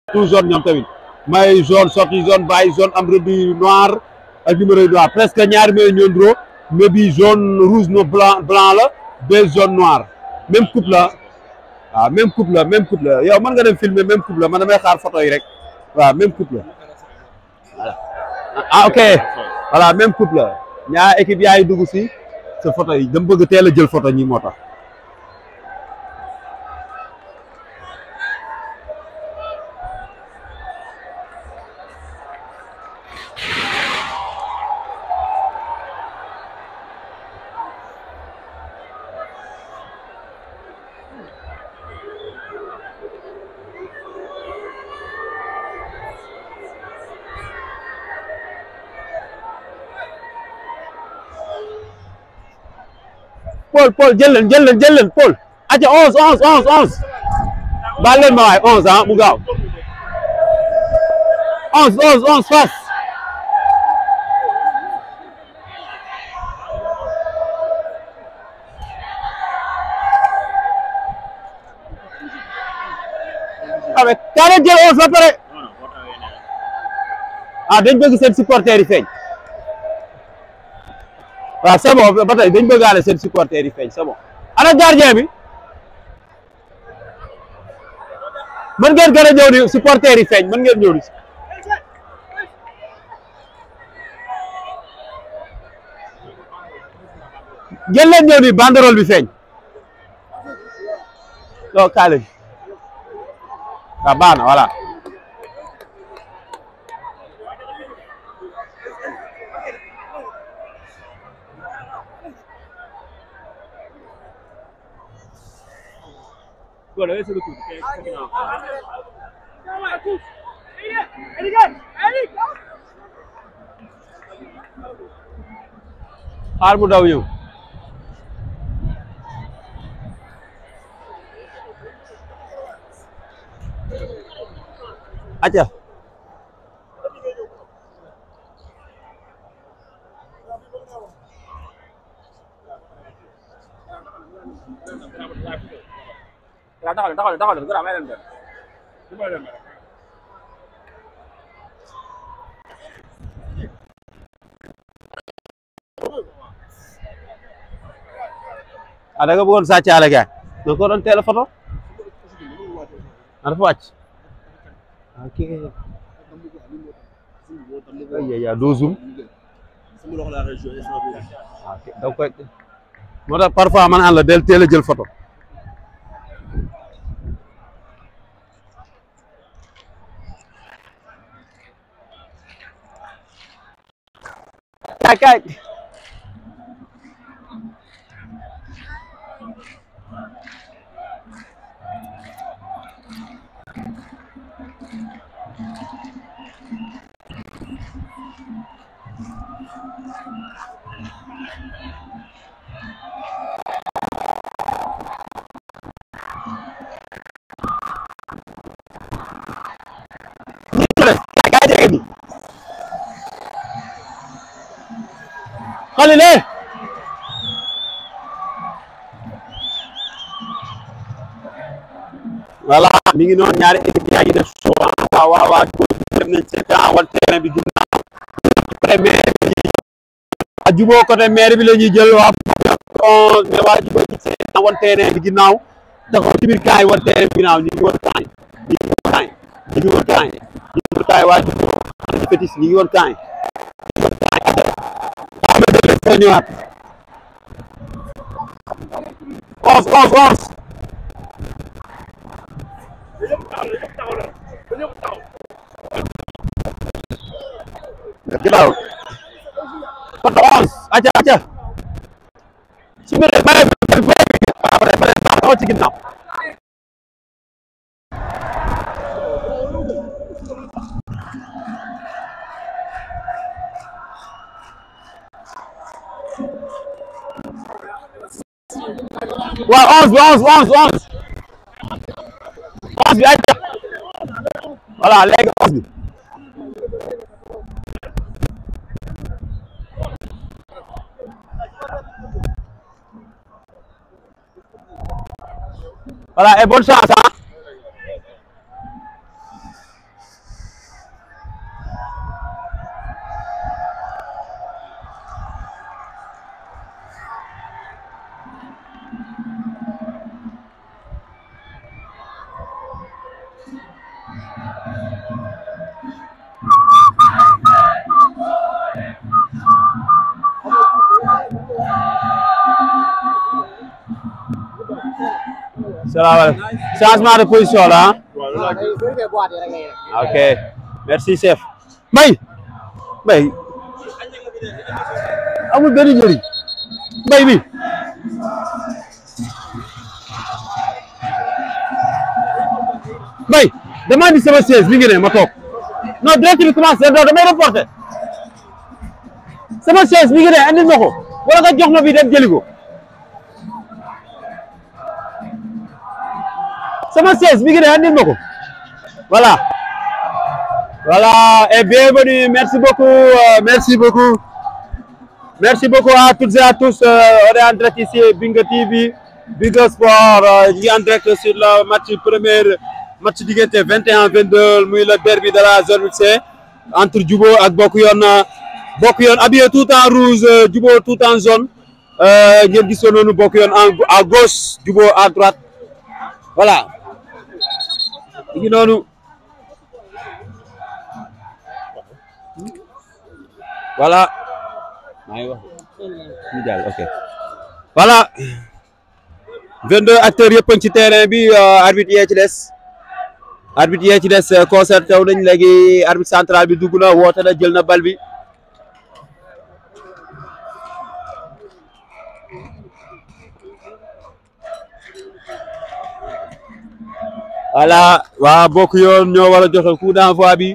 tout jaune ñoom tamit may jaune sorti jaune bàyyi jaune am rëdd noir ak numéro yu noir presque ñaari may ñoo ndro mais bi jaune rouge no blanc blanc la ba jaune noir même coupe la waaw même coupe la même coupe la yow mën nga dem filmer même coupe la man damay xaar photo yi rek waaw même coupe la voilà ah ok voilà même coupe la ñaar équipe yaay dugg si sa photo yi dama bëgg teel a jël photo ñi moo tax Paul Paul jël leen jël leen jël leen Paul aca onze onze onze onze baal leen ma waay onze ah mu gaaw onze onze onze fas awe kaa leen jël onze ba pare ah dañ bëgg seen supporters yi feeñ waaw c'est bon ba tey dañ bëggaale seen supporters yi feeñ c'est bon ana gardien bi mën ngeen gën a ñëw ni supporters yi feeñ mën ngeen ñëw ni ngeen leen ñëw ni banderole bi feeñ non kaale waaw baax na voilà Voilà, c'est le coup. xaar mu daw ñëw acca waaw taxaw leen taxaw leen taxaw leen gërëm may leen dem may leen dem ah da nga bëggoon sàccaale gaay da ko doon teel a photo ah dafa wàcc ok ay ya doo zoom ok da koy moo tax parfois man an la del teel a jël photo kaay kaay kaay kaay jege ni xale leen voilà mi ngi noonu ñaari équipe yaa ngi def choix waaw waaw waaw dem nañ ci camp wal terrain bi ginnaaw après maire bi waa juboo côté maire bi la ñuy jël waa onze mais waa juboo ci seen wal terrain bi ginnaaw taxaw ci biir camp yi wal terrain bi ginnaaw ñu ngi woon camp yi ñu ngi woon camp yi ñu ngi woon camp yi ñu ngi woon camp yi waa juboo ñu fétis ñu ngi woon camp yi ñu ngi woon camp yi waaw ma dégg nga ñëwaat onze onze onze ginnaaw photo onze acca acca su ma nee bare bare bare bare taxaw ci ginnaaw waaw onze bi onze onze onze onze bi acca voilà léegi onze bi Voilà, et bonne chance. Hein? salaamaaleykum changement de position la waaw day vérifier boîte yi rek ngay def. ah ok merci chef mbay mbay amul benn njëriñ mbay bi mbay dama indi sama chaise mi ngi ne ma toog non direct bi commencé non damay reporté sama chaise mi ngi ne andil ma ko wala nga jox ma bi dem jëli ko sama chaise mi ngi ne andil ma ko voilà voilà et bienvenue merci beaucoup euh, merci beaucoup merci beaucoup à toutes et à tous euh, on est en direct ici Binga TV Binga Sport euh, ñu ngi en direct sur le match premier match diggante 21 22 muy le derby de la zone 8C entre Djubo ak Bokk Yoon Bokk Yoon habillé tout en rouge euh, Djubo tout en jaune euh, ngeen gisoon noonu Bokk Yoon en à gauche Djubo à droite voilà ñu ngi noonu voilà maa ngi wax ñu jàll ok voilà 22 acteurs yëpp a ngi ci terrain bi euh, arbitre yee ci des arbitre yee ci des euh, concerté wu nañ léegi arbitre central bi dugg na woote na jël na bal bi voilà waa bokk yoon ñoo war a joxe coup d'envoi bi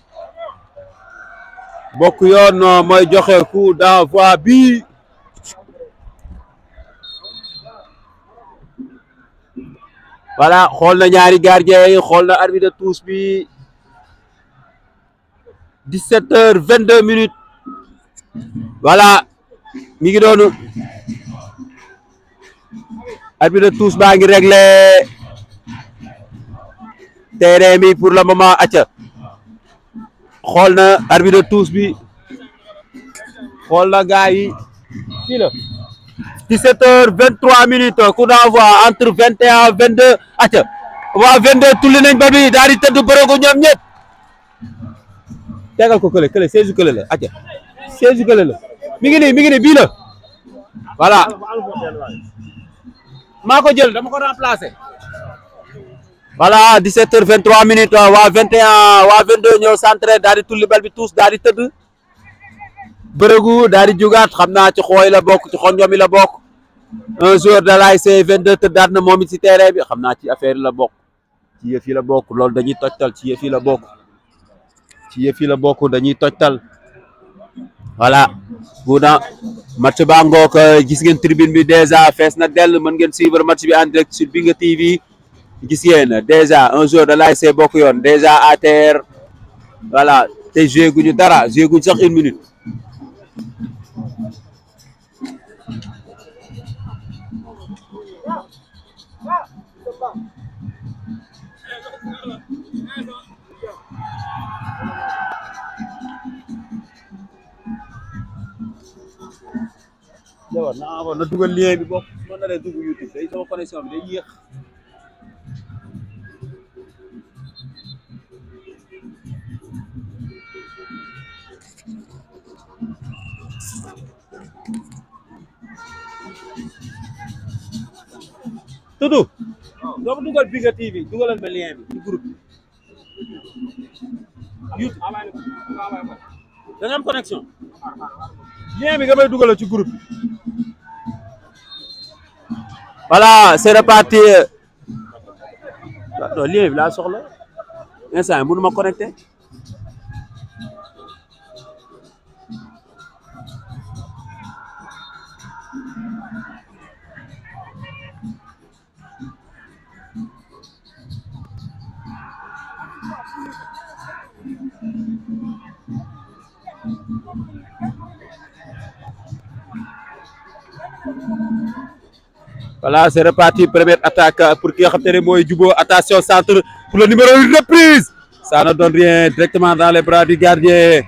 bokk yoon mooy joxe coup d'envoi bi voilà xool na ñaari gardien yi xool na arbitre de touche bi 17 heures 22 minutes voilà mi ngi doonu arbitre de touche baa ngi réglé terrain bi pour le moment acca xool na arbitre de touche bi xool na gars yi fii la 17 heures 23 minutes coup d'envoi entre 21 22 acca waa 22 tulli nañ ba bi daal di tëdd bërëgu ñoom ñëpp tegal ko kële kële seize kële la acca seize kële la mi ngi nii mi ngi nii bii la voilà maa ko jël dama ko remplacer voilà 17 heures 23 minutes waa 21 waa 22 ñëw centré daal di tulli bal bi tous daal di tëdd bërëgu daal di jugaat xam naa ci xooy la bokk ci xonjom yi la bokk un joueur de l'ASC 22 tëddaat na moom it ci terrain bi xam naa ci affaire yi la bokk ci yëf yi la bokk loolu dañuy tojtal ci yëf yi la bokk ci yëf yi la bokk dañuy tojtal voilà bu na match baa ngoog gis ngeen tribune bi déjà fees na dell mën ngeen suivre match bi en direct sur Binga TV gis ngeen déjà un joueur de l'ASC bokk yoon déjà à terre voilà te joué guñu dara joué guñu sax une minute jawar na envoie na dugal lien bi bokk su ma naree dugg YouTube day sama connexion bi day yéex tudu doo ko dugal Binga TV dugalal ma lien bi ci groupe bi YouTube da nga am connexion lien bi nga may dugalal ci groupe bi voilà c'est reparti non lien bi laa soxla instant yi mënu ma connecté Voilà, c'est reparti. Première attaque pour qui a capté Moy Djubo. Attention, centre pour le numéro 1, reprise. Ça ne donne rien directement dans les bras du gardien.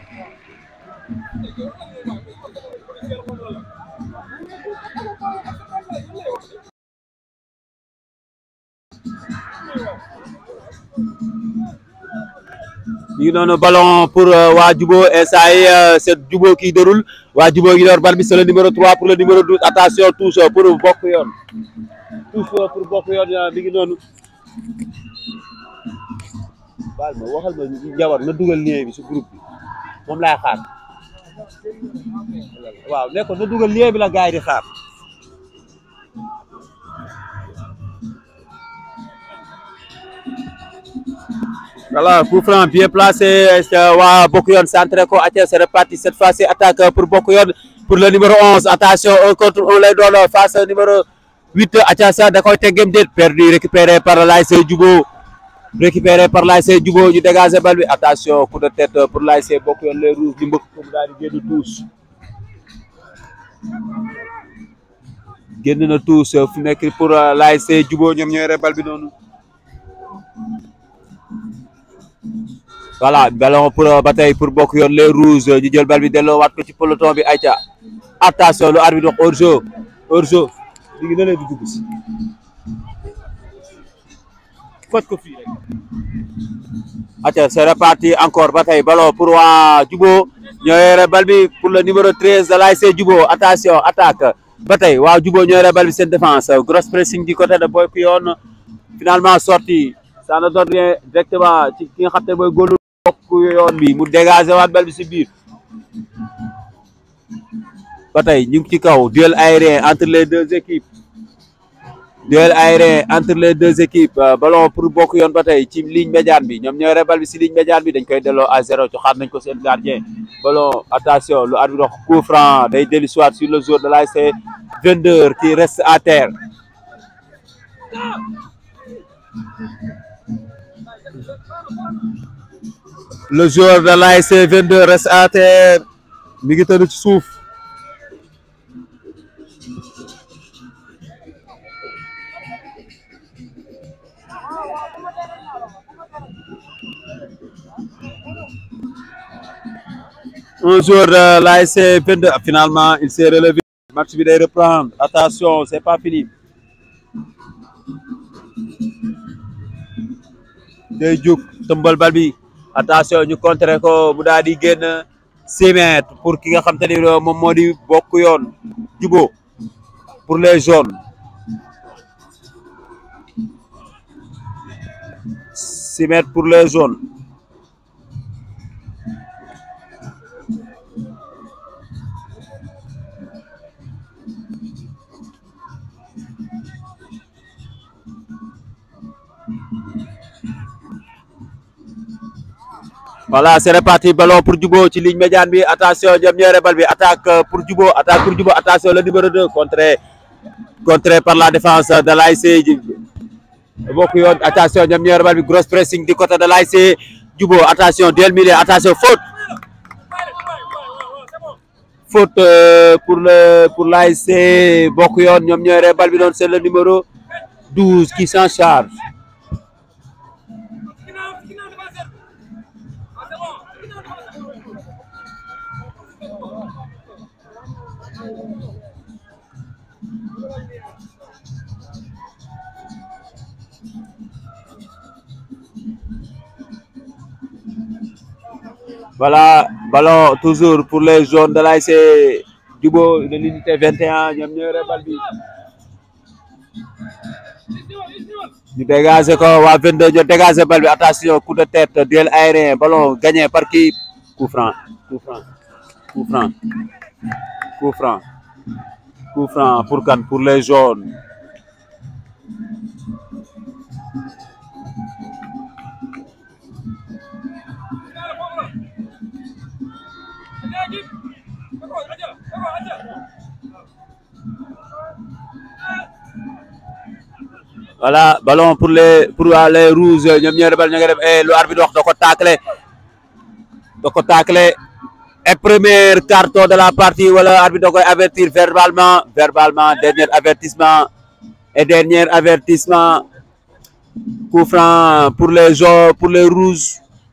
ñu noonu ballon pour waa Djubo et ça y est c'est Djubo qui déroule waa Djubo qui yor bal bi c'est le numéro 3 pour le numéro 12 attention touche pour bokk yoon tous pour bokk yoon mi ngi noonu baal ma waxal ma njabar na dugal lien bi si groupe bi moom laay xaar waaw ne ko na dugal lien bi la gars yi di xaar voilà coup franc bien placé waa bokk yoon centré ko atia c'est reparti cette fois-ci attaque pour bokk yoon pour le numéro 11 attention un contre un lay doon face au numéro 8 atia sa da koy teggem déet perdu récupéré par l'ASC Djubo récupéré par l'ASC Djubo ñu dégagé bal bi attention coup de tête pour l'ASC bokk yoon les rouges ñu mbëkk ko mu daal di génn tous génn na tous fu nekk pour l'ASC Djubo ñoom ñooy bal bi noonu voilà ballon pour ba tey pour bokk yoon les rouges ñu jël bal bi delloo waat ko ci peloton bi ayca attention lu arbitre wax hors-jeu hors-jeu li ngi na leen di dugg si foj ko fii rek ayca c'est reparti encore ba tey ballon pour waa Djubo ñoo yore bal bi pour le numéro 13 de l'ASC Djubo attention attaque ba tey waa Djubo ñoo yore bal bi seen défense grosse pressing du côté de bokk yoon finalement sorti ça ne donne rien directement ci ki nga xam te mooy góolu bokk yoon bi mu dégagé waat bal bi si biir ba tey ñu ngi ci kaw duel aérien entre les deux équipes duel aérien entre les deux équipes ballon pour bokk yoon ba tey ci ligne médiane bi ñoom ñooy bal bi si ligne médiane bi dañ koy delloo à zéro ci xaar nañ ko seen gardien ballon attention lu arbitre wax coup franc day dellu soit sur le joueur de l'ASC Vendeur qui reste à terre le joueur de l'ASC 22 reste à terre mi ngi tëdd ci suuf un joueur de l'ASC 22 finalement il s'est relevé match bi day reprendre attention c'est pas fini day jóg tëmbal bal bi attention ñu contrer ko mu daal di génn six mètres pour ki nga xam te ni moom moo di bokk yoon Djubo pour les jaunes six mètres pour les jaunes voilà c'est reparti ballon pour Djubo ci ligne médiane bi attention ñoom ñooy bal bi attaque pour Djubo attaque pour Djubo attention le numéro 2 contré contré par la défense de l'ASC bokk yoon attention ñoom ñooy bal bi grosse pressing du côté de l'ASC Djubo attention duel milieu attention faute faute pour le pour l'ASC bokk yoon ñoom ñooy bal bi noonu c'est le numéro 12 qui s'en charge voilà ballon toujours pour les jaunes de l'ASC Djubo de l'unité 21 ñoom ñooy bal bi ñu dégagé ko waa 22 ñu dégagé bal bi attention coup de tête duel aérien ballon gagné par qui coup franc coup franc coup franc coup franc coup franc pour kan pour les jaunes voilà ballon pour les pour les rouges ñoom ñooy bal ñu ngi def lu arbitre wax da ko taclé da ko taclé et premier carton de la partie wala arbitre da koy avertir verbalement verbalement dernier avertissement et dernier avertissement coup franc pour les jaunes pour les rouges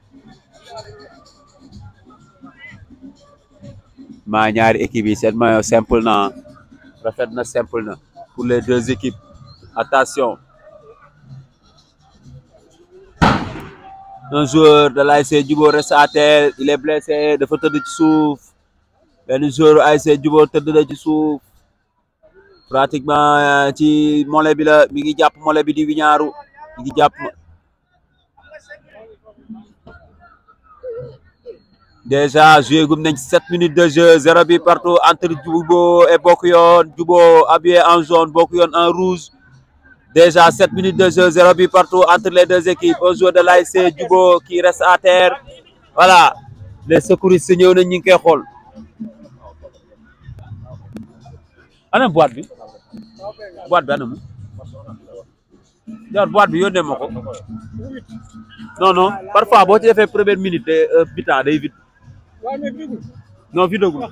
maa ñaari équipes yi seen maillot simple na rafet na simple na pour les deux équipes attention un joueur de l'ASC Djubo reste à terre il est blessé dafa tëdd ci suuf benn joueur ASC Djubo tëdd na ci suuf pratiquement ci mollet bi la mi ngi jàpp mollet bi di wiñaaru mi ngi jàpp déjà joué gum nañ sept minutes de jeu zéro bi partout entre Jubo et Bokuyon Jubo habillé en jaune Bokuyon en rouge déjà sept minutes de jeu zéro bi partout entre les deux équipes un joueur de l'ASC Jubo qui reste à terre voilà les secouristes ñëw nañ ñu ngi koy xool ana boîte bi boîte bi ana mu jar boîte bi yónnee ma ko non non parfois boo ci defee première minute de bitan day vite non vite agul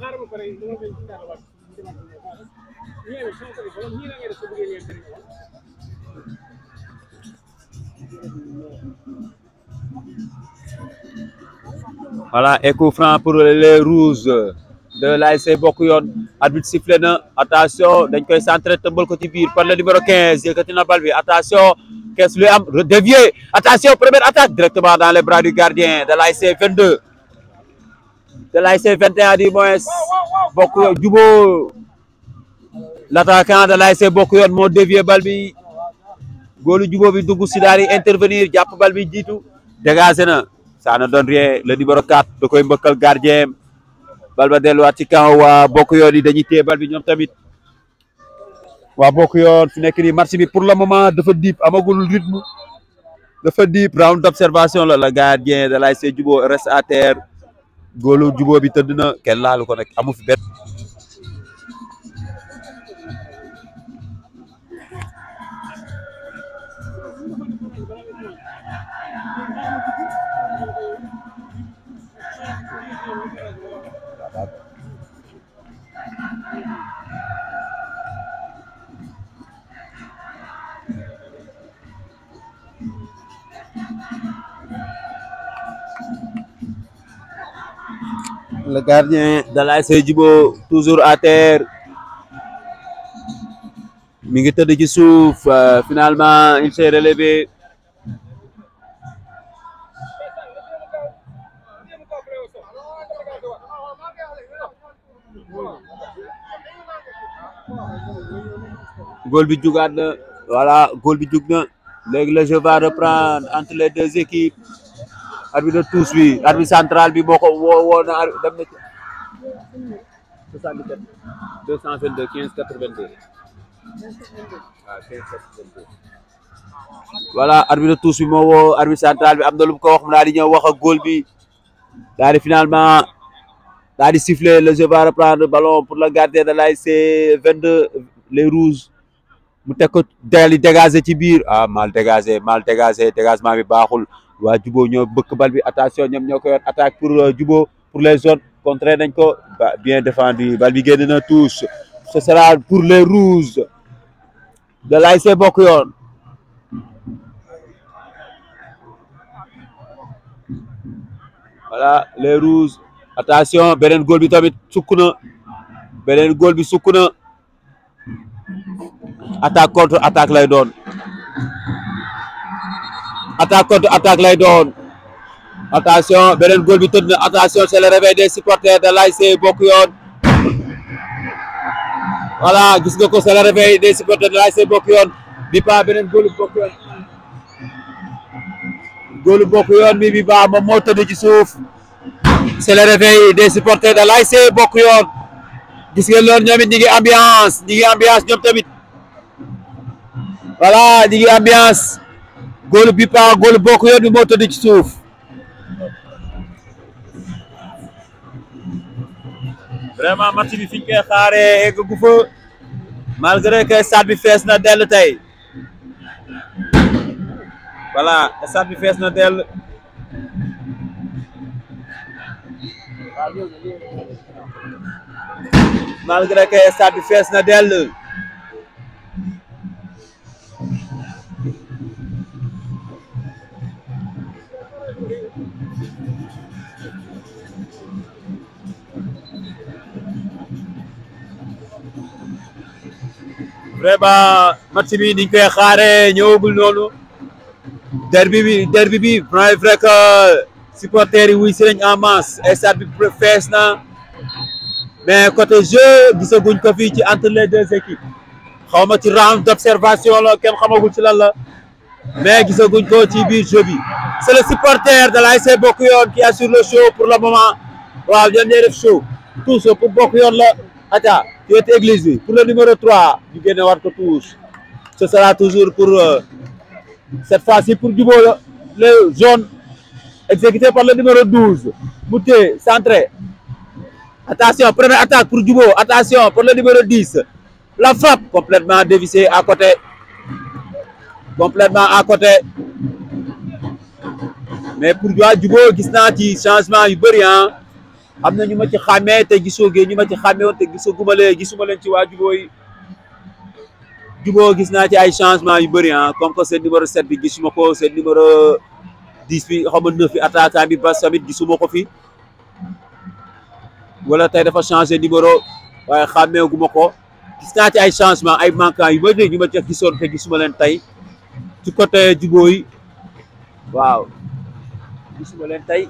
voilà et coup franc pour les rouges de l'ASC Bokk Yoon arbitre sifflé na attention dañ koy centré tëmbal ko ci biir par le numéro 15 yëkkati na bal bi attention qu'est-ce luy am dévié attention première attaque directement dans les bras du gardien de l'ASC 22 de l'ASC 21 du moins Bokk Yoon Jubo l'attaquant de l'ASC Bokk Yoon moo dévié bal bi góolu Jubo bi dugg si daal di intervenir jàpp bal bi jiitu dégagé na ça ne donne rien le numéro 4 da koy mbëkkal gardien bal ba delluwaat ci camp waa Bokk Yoon yi dañuy téye bal bi ñoom tamit waa Bokk Yoon fi nekk nii match bi pour le moment dafa diip amagul rythme dafa diip round d'observation la le gardien de l'ASC Jubo reste à terre góolu Jubo bi tëdd na kenn laalu ko nag amu fi benn le gardien de l'ASC Jubo toujours à terre mi ngi tëdd ci suuf finalement il s'est relevé góol bi jugaat na voilà góol bi jug na léegi le jeu va reprendre entre les deux équipes arbitre de touche bi arbitre central bi moo ko woo woo na dem na 77 222 15 82 waaw 15 82 voilà arbitre de touche bi moo woo arbitre central bi am na lu mu ko wax mu daal di ñëw wax ak góol bi daal di finalement daal di siffler le jeu va reprendre ballon pour le gardien de l'ASC 22 les rouges mu teg ko daal di dégager ci biir ah mal dégagé mal dégagé dégagement bi baaxul waa Jubo ñoo bëkk bal bi attention ñoom ñoo ko yor attaque pour Jubo pour les zones contré nañ ko bien défendu bal bi génn na touche ce sera pour les rouges de l'ASC Bokk Yoon voilà les rouges attention beneen góol bi tamit sukk na beneen góol bi sukk na attaque contre attaque lay doon attaque contre attaque lay doon attention beneen góol bi tëdd na attention c'est le réveil des supporters de l'ASC Bokk Yoon voilà gis nga ko c'est le réveil des supporters de l'ASC Bokk Yoon bi pa beneen góolu Bokk Yoon góolu Bokk Yoon bi bi ba moom moo tëdd ci suuf c'est le réveil des supporters de l'ASC Bokk Yoon gis ngeen loolu ñoom it ñi ngi ambiance ñi ngi ambiance ñoom tamit voilà ñi ngi ambiance góolu bi pa góolu Bokk Yoon bi moo tëdd ci suuf vraiment match bi fiñ koy xaaree egg gu fa malgré que stade bi fees na dell tey voilà stade bi fees na dell malgré que stade bi fees na dell vraiment match bi niñ koy xaaree ñëwagul noonu derbi bi derbi bi c'est vrai que supporters yi wuy si nañ en masse stade bi fees na mais côté jeu gisaguñ ko fii ci entre les deux équipes xaw ma ci round d'observation la kenn xamagul ci lan la mais gisaguñ ko ci biir jeu bi c'est le supporter de l'ASC Bokk Yoon qui assure le show pour le moment waaw ñoom ñooy def show tous pour Bokk Yoon la ata ci wetu église bi pour le numéro 3 ñu génne war ko tous ce sera toujours pour euh, cette fois-ci pour Djibo la le jaune exécuté par le numéro 12 Mouté centré attention première attaque pour Djibo attention pour le numéro 10 la frappe complètement dévissée à côté complètement à côté mais pour waa Djibo gis naa ci changement yu bëri ah am na ñu ma ci xàmmee te gisoo ñu ma ci xàmmee woon te gisoo guma leen gisuma leen ci waa Djibo yi Djibo gis naa ci ay changement yu bëri ah comme que seen numéro 7 bi gisuma ko seen numéro 10 bi xaw ma 9 bi attaquant bi ba tamit gisuma ko fi wala tey dafa changé numéro waaye xàmmeeguma ko gis naa ci ay changement ay manquant yu bëri ñu ma ci gisoon te gisuma leen tey ci côté Djibo yi waaw gisuma leen tey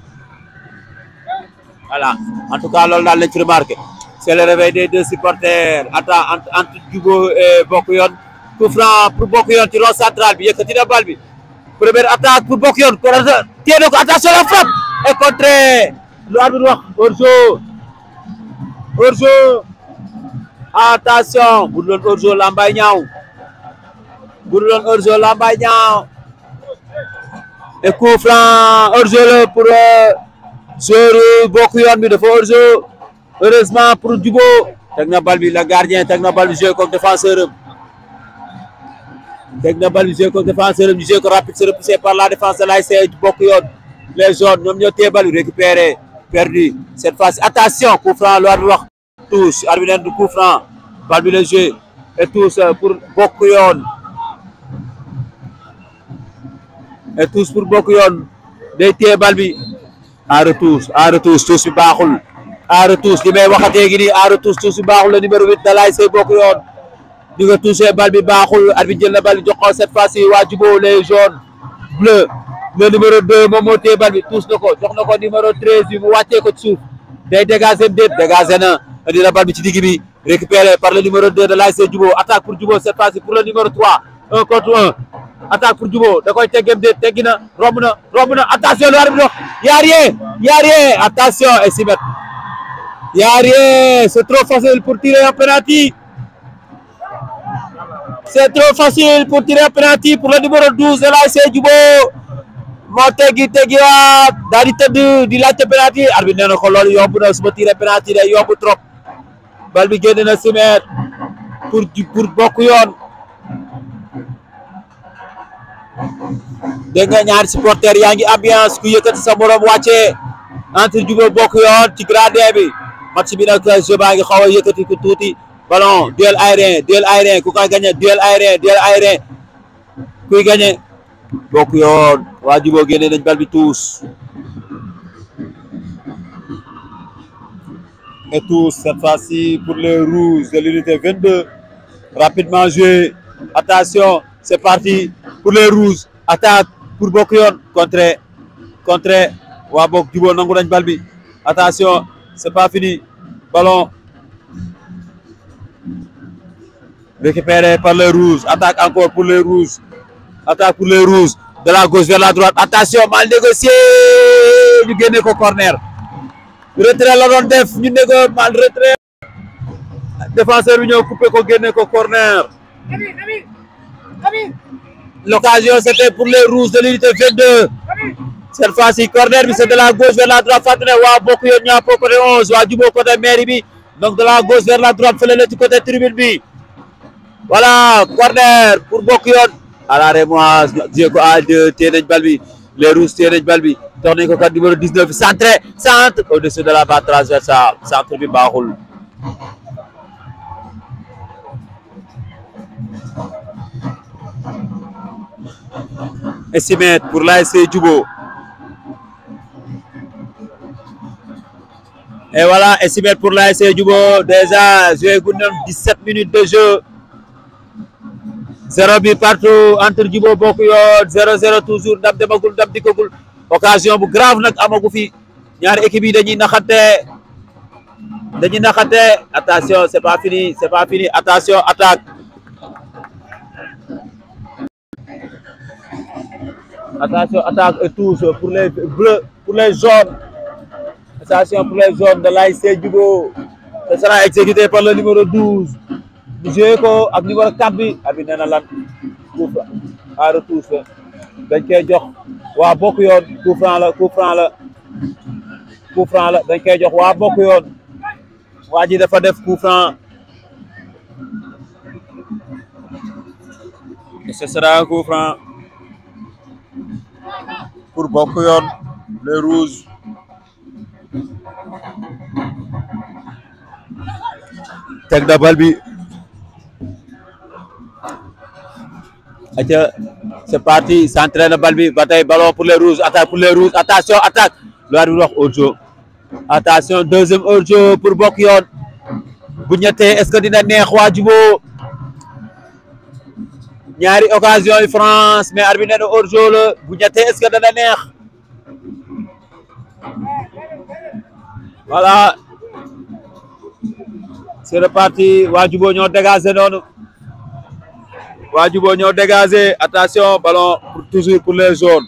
voilà en tout cas loolu daal lañ ci remarqué c'est le réveil des deux supporters attends entre entre Djibo et Bokk Yoon coup franc pour Bokk Yoon ci rond central bi yëkkati na bal bi première attaque pour Bokk Yoon ko téye na ko attention la frappe et contré lu arbitre wax hors-jeu hors-jeu attention bu dul woon hors-jeu lambay ñaaw bu dul woon hors-jeu lambay ñaaw et coup franc hors-jeu la pour joueur Bokk Yoon bi dafa hors-jeu heureusement pour Djibo teg na bal bi la gardien teg na bal bi joué comme défenseur am teg na bal bi joué comme défenseur am ñu joué ko rapide se repoussé par la défense de l'ASC Bokk Yoon les jaunes ñoom ñoo téye bal bi récupéré perdu cette fois-ci attention coup franc lu arbitre bi wax touche arbitre neen du coup franc bal bi la joué et touche pour Bokk Yoon et touche pour Bokk Yoon day téye bal bi à retouche à retouche touche bi baaxul à retouche li may waxatee gi nii à retouche touche bi baaxul le numéro 8 da laay say Bokk Yoon di nga touché bal bi baaxul arbitre jël na bal bi jox ko cette fois-ci waa Djibo les jaunes bleu le numéro 2 moom moo téye bal bi touche na ko jox na ko numéro 13 bi mu wàccee ko ci suuf day dégager déet dégager na indi na bal bi ci digg bi récupéré par le numéro 2 de l'ASC Djibo attaque pour Djibo cette fois-ci pour le numéro 3 un contre un attaque pour Djibo da koy teggem déet teggi na romb na romb na attention lu arbitre wax y a rien y a rien attention et si met y a rien c'est trop facile pour tirer un penalty c'est trop facile pour tirer un penalty pour le numéro 12 de l'ASC Djibo moo teggi teggiwaat daal di tëdd di laajte penalty arbitre nee na ko loolu yomb na su ma tiré penalty day yomb trop bal bi génn na si met pour pour Bokk Yoon dégg nga ñaari supporter yaa ngi ambiance ku yëkkati sa morom wàccee entre Djibo Bokk Yoon ci gradin bi match bi nag jeu baa ngi xaw a yëkkati ku tuuti ballon duel aérien duel aérien ku koy gagné duel aérien duel aérien kuy gagné Bokk Yoon waa Djibo génne nañ bal bi tous et tous cette fois-ci pour les rouges de l'unité 22 rapidement joué attention c'est parti pour les rouges attaque pour Bokk Yoon contre contre waa Bokk Djibo nangu nañ bal bi attention c'est pas fini ballon récupéré par les rouges attaque encore pour les rouges attaque pour les rouges de la gauche vers la droite attention mal négocié ñu génne ko corner retrait la doon def ñu négo mal retrait défenseur bi ñëw coupé ko génne ko corner l'occasion c'était pour les rouges de l'unité 22 cette fois-ci corner bi c'est de la gauche vers la droite fàttali ne waa Bokk Yoon ñaa po côté 11 waa Djibo côté mairie bi donc de la gauche vers la droite fële la ci côté tribune bi voilà corner pour Bokk Yoon à la rémoise jé ko à deux téye nañ bal bi les rouges téye nañ bal bi dox nañ ko kat numéro 19 bi centré centre au-dessus de la barre transversale centre bi baaxul estimé pour l'ASC Djibo et voilà estimé pour l'ASC Djibo déjà joué gu nañ 17 minutes de jeu zéro bi partout entre Djibo Bokk Yoon 0-0 toujours ndam demagul ndam dikkagul occasion bu grave nag amagu fi ñaari équipe yi dañuy naxante dañuy naxante attention c'est pas fini c'est pas fini attention attaque attention attaque et touche pour les bleus pour les jaunes attention pour les jaunes de l'ASC Djigo ce sera exécuté par le numéro 12 bu joué ko ak numéro 4 bi abi nee na lan coup franc à retouche la dañ koy jox waa bokk yoon coup franc la coup franc la coup franc la dañ koy jox waa bokk yoon waa ji dafa def coup franc et ce sera un coup franc pour bokk yoon les rouges teg na bal bi aca c'est parti centré na bal bi ba tey ballon pour les rouges attaque pour les rouges attention attaque lu arbitre wax hors-jeu attention deuxième hors-jeu pour bokk yoon bu ñettee est-ce que dina neex waa Djibo ñaari occasion yi France mais arbitre nee na hors-jeu la bu ñettee est-ce que dana neex voilà c'est reparti waa Djibo ñoo dégagé noonu waa Djibo ñoo dégagé attention ballon pour toujours pour les jaunes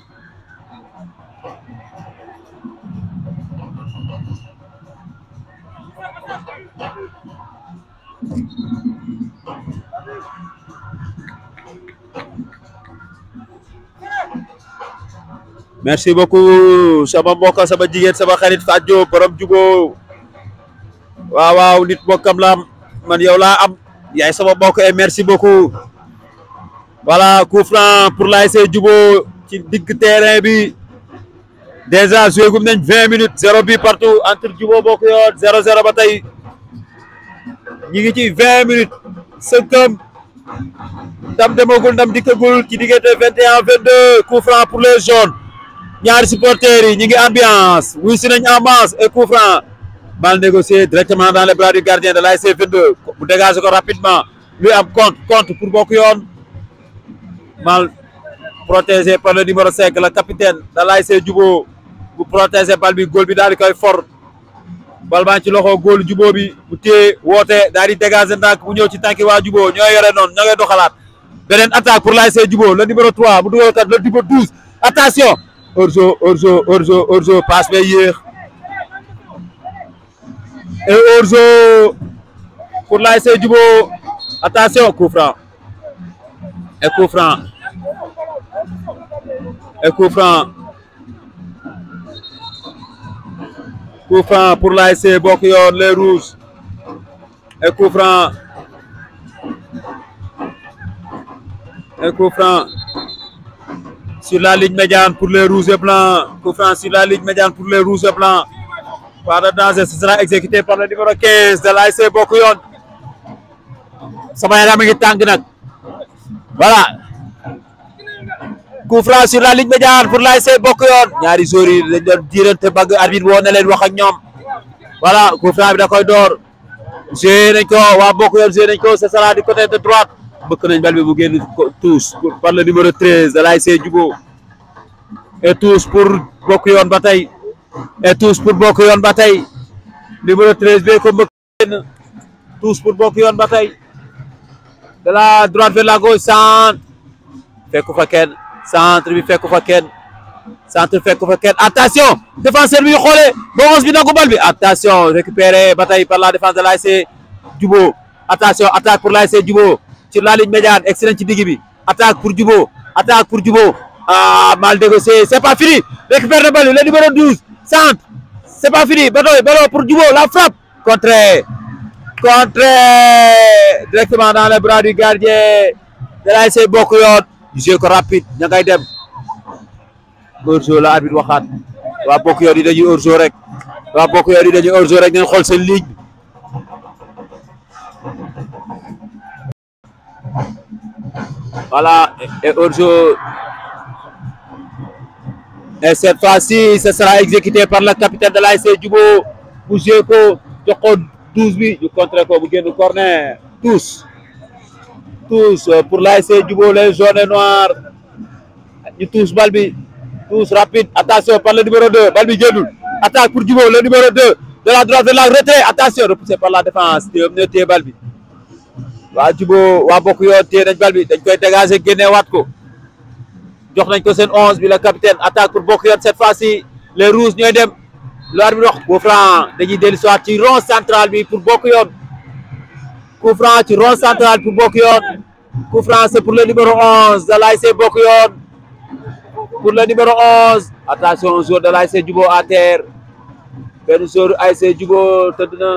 merci beaucoup sama mbokk sama jigéen sama xarit Fadio borom Djibo waaw waaw nit mbokkam la am man yow laa am yaay sama mbokk et merci beaucoup voilà coup franc pour l'ASC Djibo ci digg terrain bi déjà joué gum nañ vingt minutes zéro bi partout entre Djibo bokk yoon zéro zéro ba tey ñi ngi ci vingt minutes sënkam ndam demagul ndam dikkagul ci diggante vingt et un vingt deux coup franc pour les jaunes ñaari supporters yi ñi ngi ambiance wuy si nañ ambiance et coup franc mal négocié directement dans les bras du gardien de l'ASC 22 bu dégagé ko rapidement lui am compte compte pour bokk yoon mal protégé par le numéro 5 le capitaine de l'ASC Djibo bu protégé bal bi góol bi daal di koy for bal baa ci loxo góolu Djibo bi bu téye woote daal di dégagé ndànk bu ñëw ci tànki waa Djibo ñoo yore noonu ñoo ngay doxalaat beneen attaque pour l'ASC Djibo le numéro 3 bu dugal kat le numéro 12 attention hors-jeu hors-jeu hors-jeu hors-jeu passe bay yéex et hors-jeu pour l'ASC Djibo attention coup franc et coup franc et coup franc coup franc pour l'ASC bokk yoon les rouges et coup franc et coup franc sur la ligne médiane pour les rouges et blancs coup franc sur la ligne médiane pour les rouges et blancs pas de danger ce sera exécuté par le numéro 15 de l'ASC bokk yoon sama yaram a ngi tàng nag voilà coup franc sur la ligne médiane pour l'ASC bokk yoon ñaari joueurs yi dañ doon diirante bagg arbitre woo na leen wax ak ñoom voilà coup franc bi da koy door joué nañ ko waa bokk yoon joué nañ ko ce sera du côté de droite bëkk nañ bal bi bu génn touche par le numéro 13 de l'ASC Djibo et touche pour bokk yoon ba tey et touche pour bokk yoon ba tey numéro 13 bi ko mbëkk génn touche pour bokk yoon ba tey de la droite vers la gauche centre fekku fa kenn centre bi fekku fa kenn centre fekku fa kenn attention défenseur bi xoolee boros bi nangu bal bi attention récupéré ba tey par la défense de l'ASC Djibo attention attaque pour l'ASC Djibo sur la ligne médiane excellent ci digg bi attaque pour Djibo attaque pour Djibo ah mal négocié c'est pas fini récupère le bal le numéro 12 centre c'est pas fini ballon ballon pour Djibo la frappe contré contré directement dans les bras du gardien de l'ASC bokk yoon jeu ko rapide ña ngay dem hors-jeu la arbitre waxaat waa bokk yoon yi dañuy hors-jeu rek waa bokk yoon yi dañuy hors-jeu rek ngeen xool seen ligne voilà et hors-jeu et cette fois-ci ce sera exécuté par le capitaine de l'ASC Djibo bu joué ko jox ko 12 bi ñu contré ko bu génn corner tous tous pour l'ASC Djibo les jaunes et noirs ñu tous bal bi tous rapide attention par le numéro 2 bal bi génnul attaque pour Djibo le numéro 2 de la droite vers la retrait attention repoussé par la défense ñoom ñoo téye bal bi waa Djibo waa bokk yoon téye nañ bal bi dañ koy dégager génne waat ko jox nañ ko seen onze bi la capitaine attaque pour bokk yoon cette fois-ci les rouges ñooy dem lu arbitre wax coup franc dañuy dellu soit ci rond central bi pour bokk yoon coup franc ci rond central pour bokk yoon coup franc c'est pour le numéro onze de l'ASC bokk yoon pour le numéro onze attention joueur de l'ASC Jubo à terre benn joueur ASC Jubo tëdd na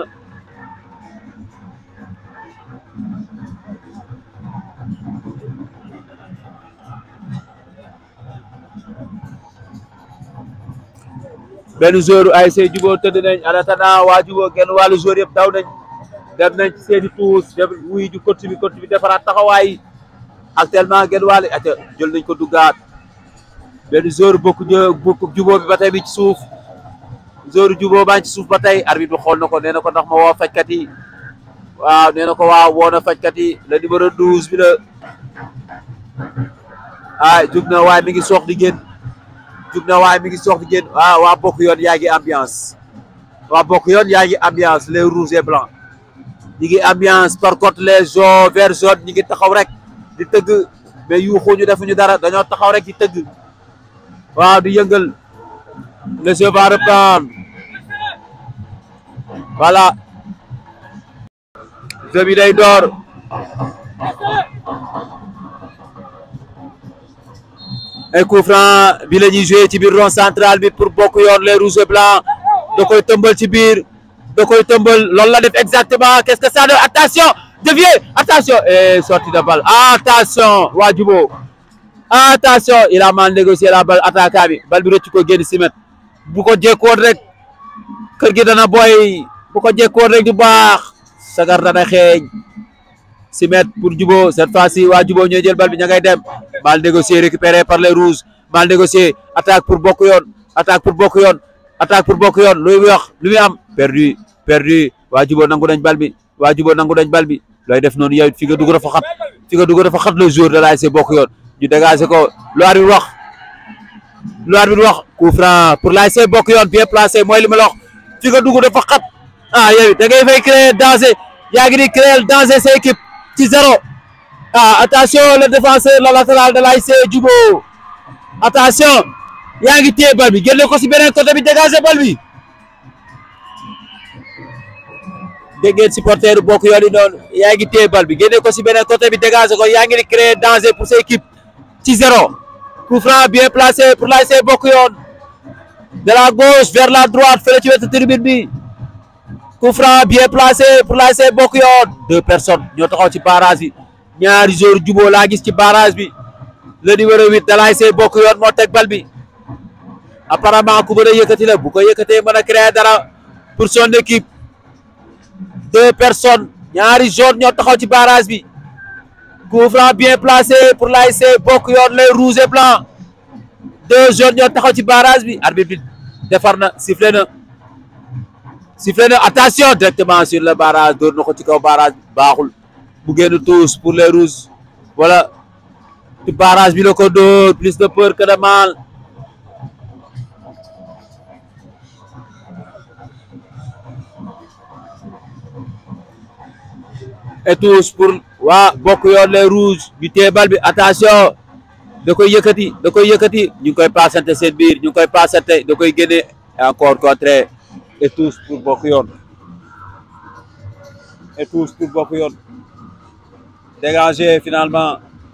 benn joueur ASC Jubo tëdd nañ en attendant waa Jubo genn wàllu joueur yëpp daw nañ dem nañ ci seeni tuus dem wuy ju coach bi coach bi defaraat taxawaay actuellement genn wàllu ata jël nañ ko duggaat benn joueur bokk bokk Jubo bi ba tey bi ci suuf joueur Jubo baa ngi ci suuf ba tey arbitre bi xool na ko nee na ko ndax ma woo fajkat yi waaw nee na ko waaw woo na fajkat yi le numéro 12 bi la ah jug na waaye mi ngi soox di génn jug na waaye mi ngi soox di génn waaw waa bokk yoon yaa ngi ambiance waa bokk yoon yaa ngi ambiance les rouges et blancs ñi ngi ambiance par contre les jaunes vert jaune ñi ngi taxaw rek di tëgg mais yuuxuñu defuñu dara dañoo taxaw rek di tëgg waaw di yëngal le jeu va reprendre voilà jeu bi day door ay coup franc bi la ñuy joué ci biir rond central bi pour bokk yoon les rouges et blancs da koy tëmbal ci biir da koy tëmbal loolu la def exactement qu'est-ce que ça donne attention dévié attention et sortie de balle attention waa Jubo attention il a mal négocié la balle attaquant bi balle bi rëcc ko génn si mètre bu ko jékkoon rek kër gi dana boy bu ko jékkoon rek du baax sagar dana xeeñ si mètre pour Jubo cette fois-ci waa Jubo ñooy jël balle bi ña ngay dem mal négocié récupéré par les rouges mal négocié attaque pour bokk yoon attaque pour bokk yoon attaque pour bokk yoon lu muy wax lu muy am perdu perdu waa Jubo nangu nañ bal bi waa Jubo nangu nañ bal bi looy def noonu yow fi nga dugg dafa xat fi nga dugg dafa xat le jour de l'ASC bokk yoon ñu dégagé ko lu arbitre wax lu arbitre wax coup franc pour l'ASC bokk yoon bien placé mooy li ma la wax fi nga dugg dafa xat ah yow da ngay fay créer danger yaa ngi di créer danger sa équipe ci zéro ah attention le défenseur le latéral de l'ASC Jubo attention yaa ngi téye bal bi génne ko si beneen côté bi dégagé bal bi dégg ngeen supporter bokk yoon yi noonu yaa ngi téye bal bi génne ko si beneen côté bi dégagé ko yaa ngi di créer danger pour sa équipe ci zéro coup franc bien placé pour l'ASC bokk yoon de la gauche vers la droite fële ci wetu tribune bi coup franc bien placé pour l'ASC bokk yoon deux personnes ñoo taxaw ci barrage bi ñaari joueurs Jubo laa gis ci barrage bi le numéro huit de l'ASC bokk yoon moo teg bal bi apparemment ku mën a yëkkati la bu ko yëkkatee mën a créer dara pour son équipe deux personnes ñaari jaunes ñoo taxaw ci barrage bi coup franc bien placé pour l'ASC bokk yoon les rouges et blancs deux jaunes ñoo taxaw ci barrage bi arbitre bi defar na sifflé na sifflé na attention directement sur le barrage door na ko ci kaw barrage bi baaxul bu génn tous pour les rouges voilà ci barrage bi la ko dóor plus de peur que de mal et tous pour waa bokk yoon les rouges bi téye bal bi attention da koy yëkkati da koy yëkkati ñu ngi koy passante seen biir ñu ngi koy passante da koy génne encore contre et tous pour bokk yoon et tous pour bokk yoon dégagé finalement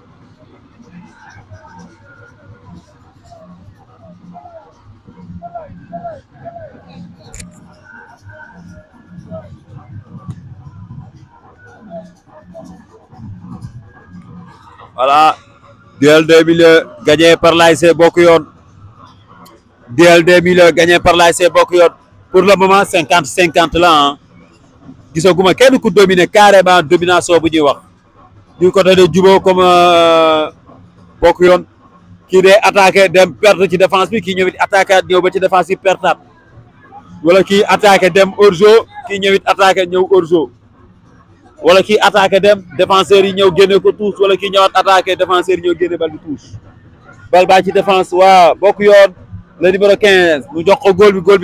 voilà duel 2000 gagné par l'ASC bokk yoon duel 2000 gagné par l'ASC bokk yoon pour le moment cinquante cinquante la ah gisaguma kenn ku dominer carrément domination bu ñuy wax du côté de Jubo comme bokk yoon kii dee attaqué dem perte ci défense bi kii ñëwit attaqué ñëw ba ci défense bi pertaat wala kii attaqué dem hors-jeu kii ñëwit attaqué ñëw hors-jeu wala kii attaqué dem défenseurs yi ñëw génne ko tous wala kii ñëwaat attaqué défenseurs yi ñëw génne bal bi tous bal baa ci défense waa bokk yoon le numéro 15 mu jox ko góol bi góol bi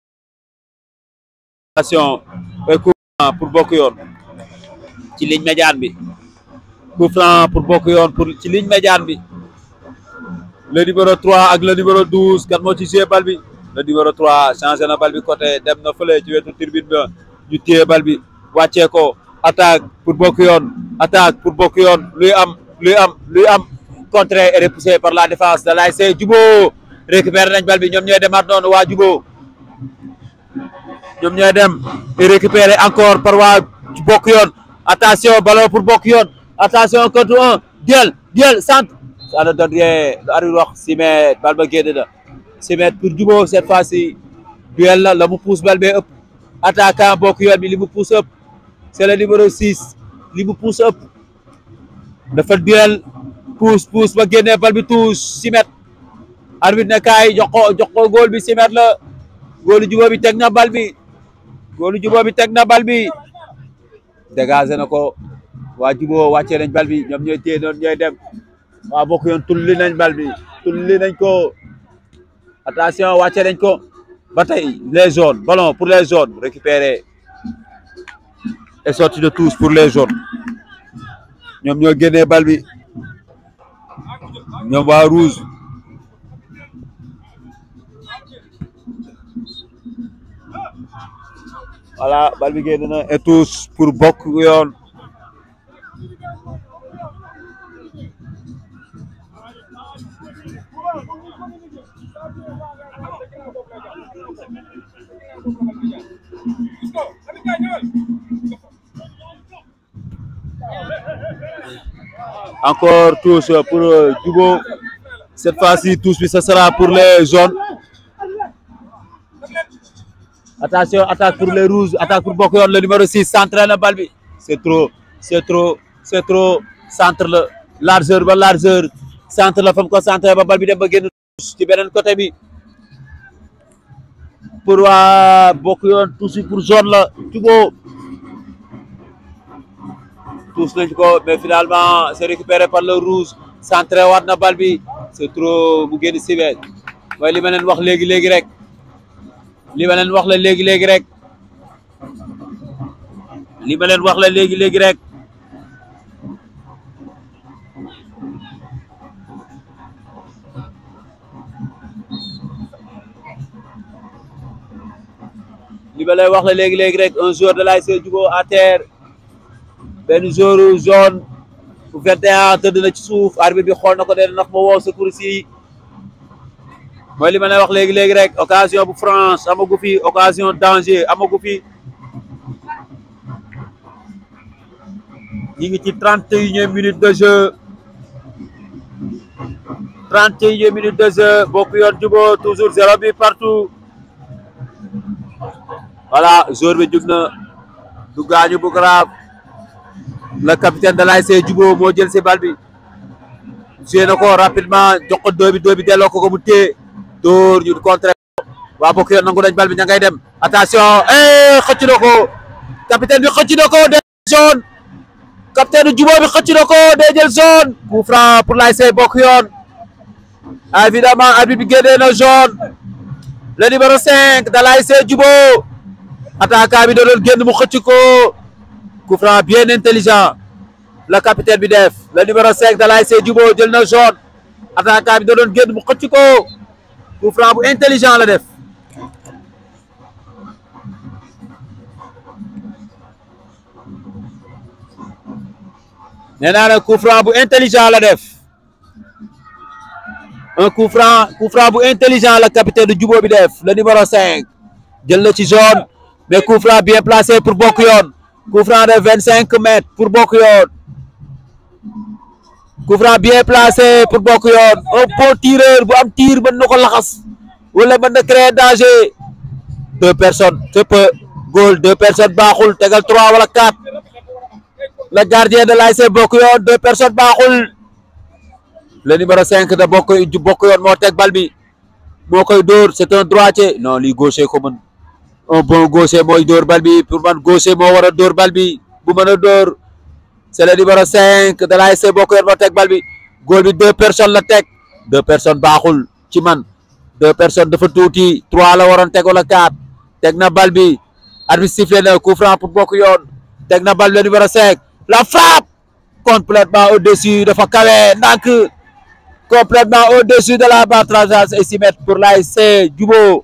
attention coup franc pour bokk yoon ci ligne médiane bi coup franc pour bokk yoon pour ci ligne médiane bi le numéro 3 ak le numéro 12 kan moo ci joué bal bi le numéro 3 changé na bal bi côté dem na fële ci wetu tribune ba ñu téye bal bi wàccee ko attaque pour bokk yoon attaque pour bokk yoon luy am luy am luy am contré et repoussé par la défense de l'ASC Jubo récupéré nañ bal bi ñoom ñooy demaat noonu waa Jubo ñoom ñooy dem et récupéré encore par waa bokk yoon attention ballon pour bokk yoon attention contre un duel duel centre ça ne donne rien lu arbitre wax six mètres bal ba génn na six mètres pour Jubo cette fois-ci duel la la mu pousse bal bee ëpp attaquant bokk yoon bi li mu pousse ëpp c'est le numéro six li mu pousse ëpp dafa duel pousse pousse ba génnee bal bi touche six mètres arbitre ne kaay jox ko jox ko góol bi six mètres la góolu Jubo bi teg na bal bi góolu Jubo bi teg na bal bi dégagé na ko waa Jubo wàccee nañ bal bi ñoom ñooy téye noonu ñooy dem waa bokk yoon tulli nañ bal bi tulli nañ ko attention wàccee nañ ko ba tey les jaunes ballon pour les jaunes récupéré et sorti de touche pour les jaunes ñoom ñoo génnee bal bi ñoom waa rouge voilà bal bi génn na et touche pour bokk yoon encore touche pour Jubo cette fois-ci touche bi ce sera pour les jaunes attention attaque pour les rouges attaque pour bokk yoon le numéro 6 centre na bal bi c'est trop c'est trop c'est trop centre la largeur ba largeur centre la fa mu ko centre ba bal bi dem ba génn ci beneen côté bi pour waa bokk yoon touche pour jaune la Jubo touche nañ ko mais finalement c'est récupéré par le rouge centré waat na bal bi c'est trop bu génn si wet mooy li ma leen wax léegi léegi rek li ma leen wax la léegi léegi rek li ma leen wax la léegi léegi rek li ma leen wax la léegi léegi rek un joueur de l'ASC Jubo à terre benn joueur jaune bu 21 tëdd na ci suuf arbitre bi xool na ko den ndax ma woo secours yi mooy li ma leen wax léegi léegi rek occasion bu France amagu fi occasion danger amagu fi ñi ngi ci trente et unième minute de jeu trente et unième minute de jeu bokk yoon Jubo toujours zéro bi partout voilà joueur bi jug na du gaañu bu grave le capitaine de l'ASC Jubo moo jël si bal bi suyee na ko rapidement jox ko dóor bi dóor bi delloo ko ko mu téye dóor ñu contre waa bokk yoon nangu nañ bal bi ña ngay dem attention eh xëcc na ko capitaine bi xëcc na ko day jaune capitaine Jubo bi xëcc na ko day jël jaune coup franc pour l'ASC bokk yoon évidemment arbitre bi génnee na jaune le numéro 5 de l'ASC Jubo attaquant bi da doon génn mu xëcc ko coup franc bien intelligent le capitaine bi def le numéro 5 de l'ASC Jubo jël na jaune attaquant bi da doon génn mu xëcc ko coup franc bu intelligent la def nee naa ne coup franc bu intelligent la def un coup franc coup franc bu intelligent la capitaine du Jubo bi def le numéro 5 jël na ci jaune mais coup franc bien placé pour bokk yoon coup franc de 25 mètres pour bokk yoon coup franc bien placé pour bokk yoon un bon tireur bu am tir mën na ko laxas wala mën na créer danger deux personnes c'est peu goal deux personnes baaxul tegal trois wala quatre le gardien de l'ASC bokk yoon deux personnes baaxul le numéro cinq de bokk bokk yoon moo teg bal bi moo koy dóor c'est un droitier non lii gaucher ko mën un bon gaucher mooy dóor bal bi pour man gaucher moo war a dóor bal bi bu mën a dóor c'est le numéro cinq de l'ASC bokk yoon moo teg bal bi góol bi deux personnes la teg deux personnes baaxul ci man deux personnes dafa tuuti trois la waroon teg wala quatre teg na bal bi arbitre sifflé na coup franc pour bokk yoon teg na bal bi le numéro cinq la frappe complètement au-dessus dafa kawe ndànk complètement au-dessus de la barre transversale et 6 mètres pour l'ASC Djubo.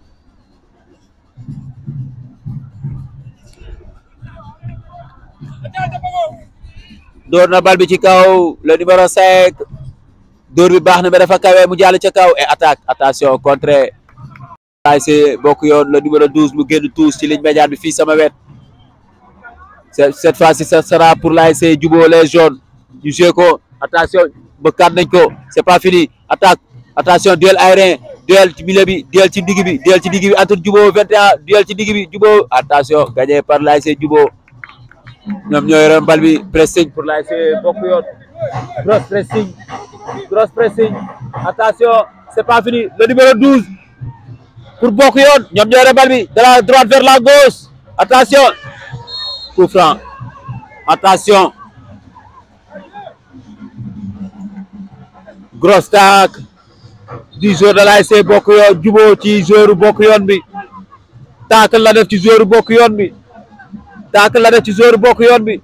door na bal bi ci kaw le numéro 5 door bi baax na mais dafa kawe mu jàll ca kaw et attaque attention contre ASC bokk yoon le numéro 12 mu génn tous ci ligne médiane bi fii sama wet cette fois-ci ça sera pour l'ASC Djubo les jaunes ñu joué ko attention bëkkaat nañ ko c'est pas fini attaque attention duel aérien duel ci milieu bi duel ci digg bi duel ci digg bi entre Djubo 21 duel ci digg bi Djubo attention gagné par l'ASC Djubo ñoom ñoo yoroon bal bi pressing pour l'ASC bokk yoon gross pressing gross pressing attention c'est pas fini le numéro 12 pour bokk yoon ñoom ñoo yoroon bal bi de la droite vers la gauche attention coup franc attention grosse tac du joueur de l'ASC bokk yoon Djubo ci joueur bokk yoon bi tacle la def ci joueur bokk yoon bi tacle la def ci joueur bokk yoon bi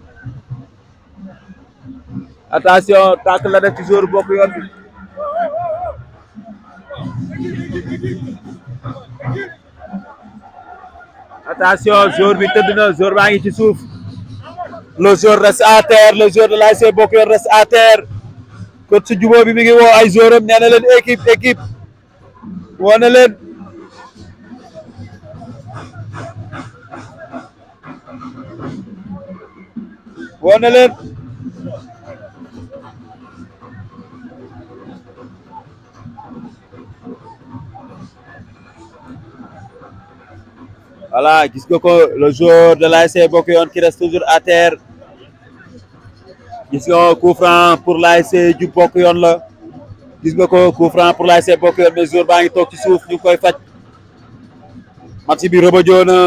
attention tacle la def ci joueur bokk yoon bi attention joueur bi tëdd na joueur baa ngi ci suuf le joueur reste à terre le joueur de l'ASC bokk yoon reste à terre coach su Djubo bi mi ngi woo ay joueur am nee na leen équipe équipe woo na leen woo na leen voilà gis nga ko le joueur de l'ASC bokk yoon qui reste toujours à terre gis nga coup franc pour l'ASC Djubo bokk yoon la gis nga ko coup franc pour l'ASC bokk yoon mais joueur baa ngi toog ci suuf ñu ngi koy faj match bi rebëjoo na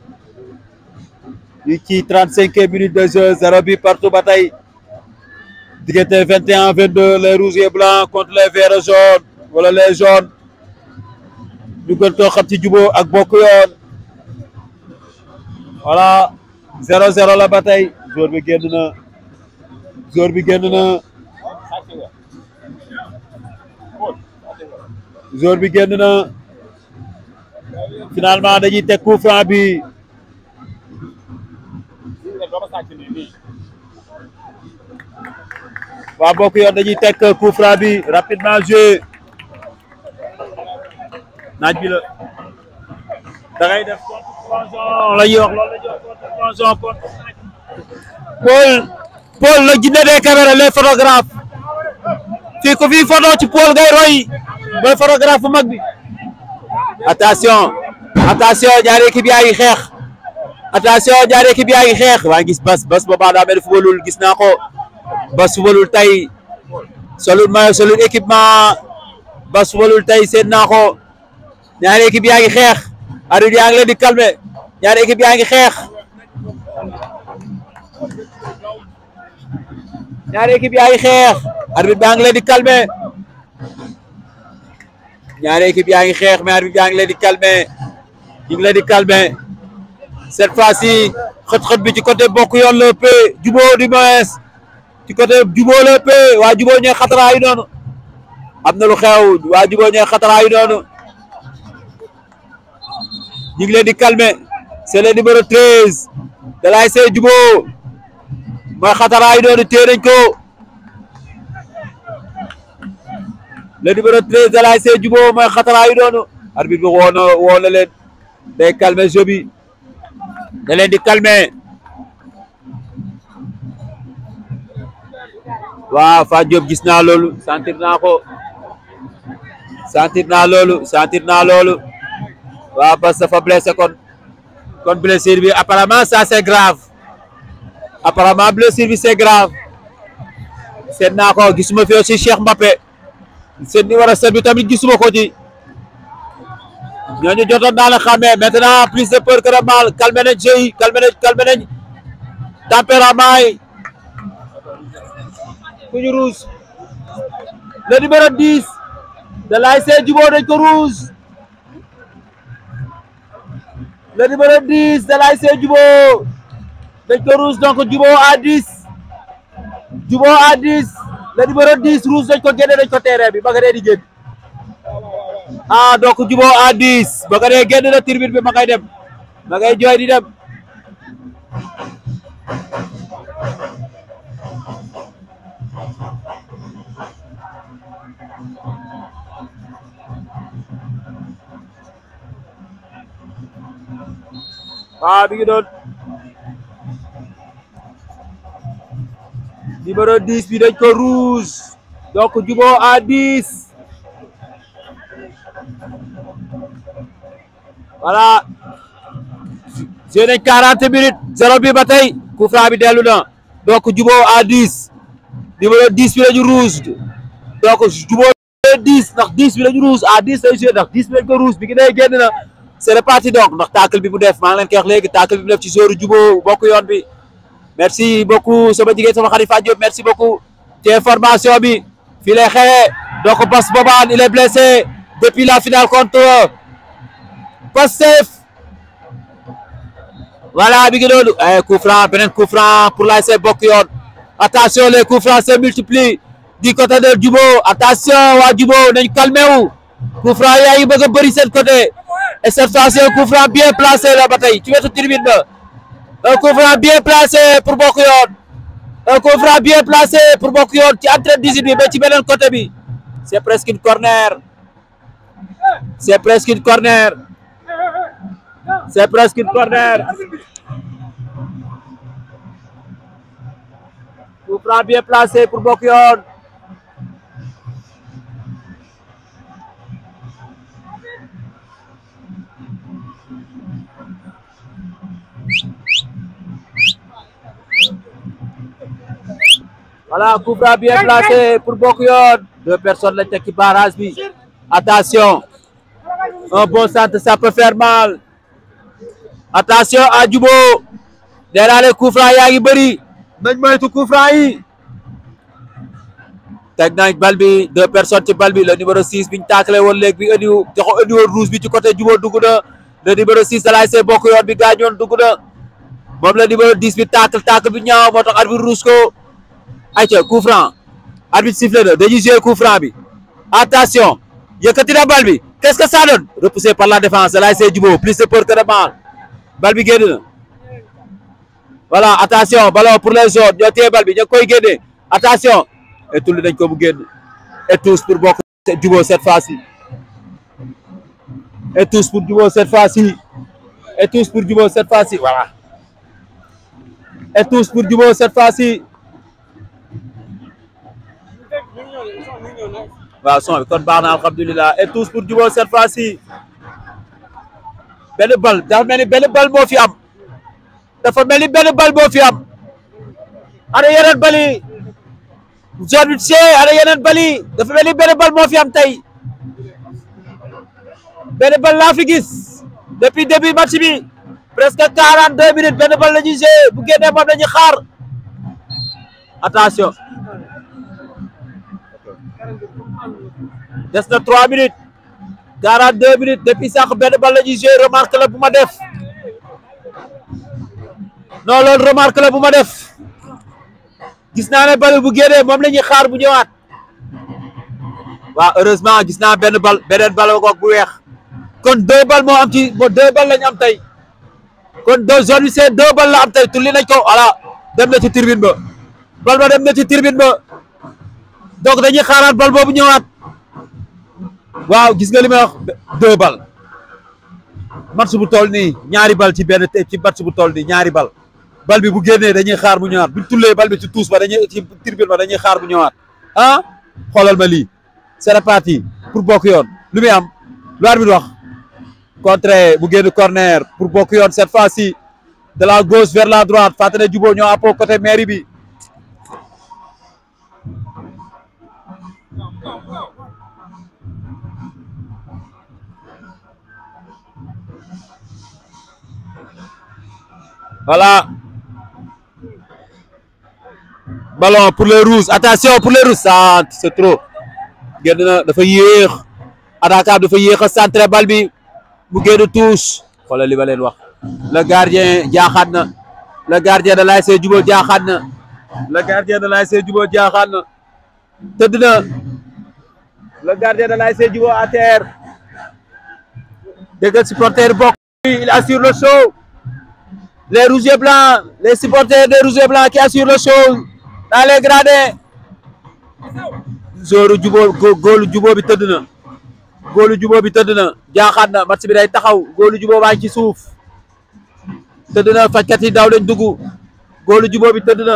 ñu ci trente cinq minutes de jeu zéro bi partout ba tey diggante vingt et un vingt deux les rouges et blancs contre les verts jaunes wala les jaunes ñu gën koo xam ci Djubo ak bokk yoon voilà zéro zéro la ba tey joueur bi génn na joueur bi génn na joueur bi génn na finalement dañuy teg coup franc bi waa bokk yoon dañuy teg coup franc bi rapidement joué naaj bi la da ngay def contre-plongeon la ñuy wax loolu la ñuy wax contre-plongeon contre Paul Paul la jinne des caméras les photographes fii ko fii photo ci Paul ngay roy mooy photographe bu mag bi attention attention ñaari équipe yaa ngi xeex attention ñaari équipe yaa ngi xeex waa gis bas bas boobaa daa mel fubalul gis naa ko bas fubalul tey solul mayo solul équipement bas fubalul tey seen naa ko ñaari équipe yaa ngi xeex arbitre yaa ngi leen di calmer ñaari équipe yaa ngi xeex ñaari équipe yaa ngi xeex arbitre baa ngi leen di calmer ñaari équipe yaa ngi xeex mais arbitre yaa ngi leen di calmer ñu ngi leen di calmer cette fois-ci xët-xët bi ci côté bokk yoon la ëpp Djubo du moins ci côté Djubo la ëpp waa Djubo ñooy xataraayu noonu am na lu xew waa Djubo ñooy xataraayu noonu ñu ngi leen di calmer c'est le numéro 13 de l'ASC Djubo mooy xataraayu noonu téye nañ ko le numéro 13 de l'ASC Djubo mooy xataraayu noonu arbitre bi woo na woo na leen day calmer jeu bi da leen di calmer waaw Fa Diop gis naa loolu sentir naa ko sentir naa loolu sentir naa loolu waaw parce que dafa blessé kon kon blessure bi apparemment ça c'est grave apparemment blessure bi c'est grave seet naa ko gisuma fi aussi Cheikh Mbappé seen numéro 7 bi tamit gisuma ko ci ñooñu jotoon naa la xàmmee maintenant plus de peur que de mal calmé nañ jeu yi calmé nañ calmé nañ tempérament yi ku ñu rouge le numéro 10 de l'ASC Djubo dañ ko rouge le numéro 10 de l'ASC Djubo dañ ko rouge donc Djubo à 10 Djubo à 10 le numéro 10 rouge dañ ko génne dañ ko terrain bi ba nga dee di génn ah donc Djibo à 10 ba nga dee génn na tribune bi ma ngay dem ma ngay jooy di dem waaw mi ngi doon numéro 10 bi dañ ko rouge donc Djibo à 10 voilà joué nañ 40 minutes zéro bi ba tey coup franc bi dellu na donc Djibo à 10 numéro 10 bi lañu rouge donc Djibo 10 ndax 10 bi lañu rouge à 10 lay joué ndax 10 bi lañ ko rouge bi ngi day génn na c'est reparti donc ndax tacle bi mu def maa ngi leen koy wax léegi tacle bi mu def ci zone Djibo bokk yoon bi merci beaucoup sama jigéen sama xarit Fatou Diop merci beaucoup ci information bi fii lay xewee donc Bas Bobane il est blessé depuis la finale contre Pastef voilà bi ngi doon coup franc beneen coup franc pour l'ASC bokk yoon attention les coups francs se multiplient du côté de Djibo attention waa Djibo nañ calmé wu coup franc yaa ngi bëgg a bëri seen côté et cette fois-ci un coup franc bien placé la ba tey ci wetu tribune ba un coup franc bien placé pour bokk yoon un coup franc bien placé pour bokk yoon ci entrée 18 bi ba ci beneen côté bi c'est presque une corner c'est presque une corner c'est presque une corner coup franc bien placé pour bokk yoon voilà coup franc bien placé pour bokk yoon deux personnes lañ teg ci barrage bi attention un bon centre ça peut faire mal attention à Djibo nee naa leen coup franc yaa ngi bëri nañ moytu coup franc yi teg nañ bal bi deux personnes ci bal bi le numéro 6 biñ taakale woon léegi bi indi joxo indi woon rouge bi ci côté Djibo dugg na le numéro 6 da laay see bokk yoon bi gaañoon dugg na moom le numéro 10 bi taakal taakal bi ñaaw moo tax arbitre rouge ko ayca coup franc arbitre sifflé na dañuy jouer coup franc bi attention yëkkati na bal bi qu'est-ce que ça donne repoussé par la défense da laay see Djibo plus de peur que de mal bal bi génn na voilà attention ballon pour les jaunes ñoo téye bal bi ñoo koy génne attention et tulli dañ ko mu génn et tous pour bokk Djibo cette fois-ci et tous pour Djibo cette fois-ci et tous pour Djibo cette fois-ci voilà et tous pour Djibo cette fois-ci waaw son bi kon baax na alhamdulilah et tous pour Djibo cette fois-ci benn bal dafa mel ni benn bal moo fi am dafa mel ni benn bal moo fi am ana yeneen bali zone bi see ana yeneen bali dafa mel ni benn bal moo fi am tey benn bal laa fi gis depuis début match bi presque quarante deux minutes benn bal la ñuy jouer bu génnee moom dañuy xaar attention des na trois minutes quarante deux minutes depuis sax benn bal la ñuy jouer remarque la bu ma def non loolu remarque la bu ma def gis naa ne bal bu génnee moom la ñuy xaar bu ñëwaat waaw heureusement gis naa benn bal beneen bal goog bu weex kon deux bal moo am ci bo deux bal lañu am tey kon deux zone bi c'est deux bal la am tey tulli nañ ko voilà dem na ci tribune ba bal ba dem na ci tribune ba donc dañuy xaaraat bal boobu ñëwaat waaw gis nga li may wax deux bal match bu toll nii ñaari bal ci benn ci match bu toll nii ñaari bal bal bi bu génnee dañuy xaar bu ñëwaat buñ tullee bal bi ci tuus ba dañuy ci tribune ba dañuy xaar bu ñëwaat ah xoolal ma lii c'est reparti pour bokk yoon lu muy am lu arbitre wax contre bu génn corner pour bokk yoon cette fois-ci de la gauche vers la droite fàttali Djibo ñoo appoo côté mairie bi voilà ballon pour les rouges attention pour les rouges ça c'est trop génn na dafa yéex attaquant dafa yéex a centré bal bi mu génn touche xoolal li ma leen wax le gardien jaaxaat na le gardien de l'ASC Djibo jaaxaat na le gardien de l'ASC Djibo jaaxaat na tëdd na le gardien de l'ASC Djibo à terre déggal supporter bokk il assure le show les rouges et blancs les supporters des rouges et blancs qui assurent le show dans les gradins zoru Djibo góolu Djibo bi tëdd na góolu Djibo bi tëdd na jaaxaat na match bi day taxaw góolu Djibo baa ngi ci suuf tëdd na fajkat yi daw lañ dugg góolu Djibo bi tëdd na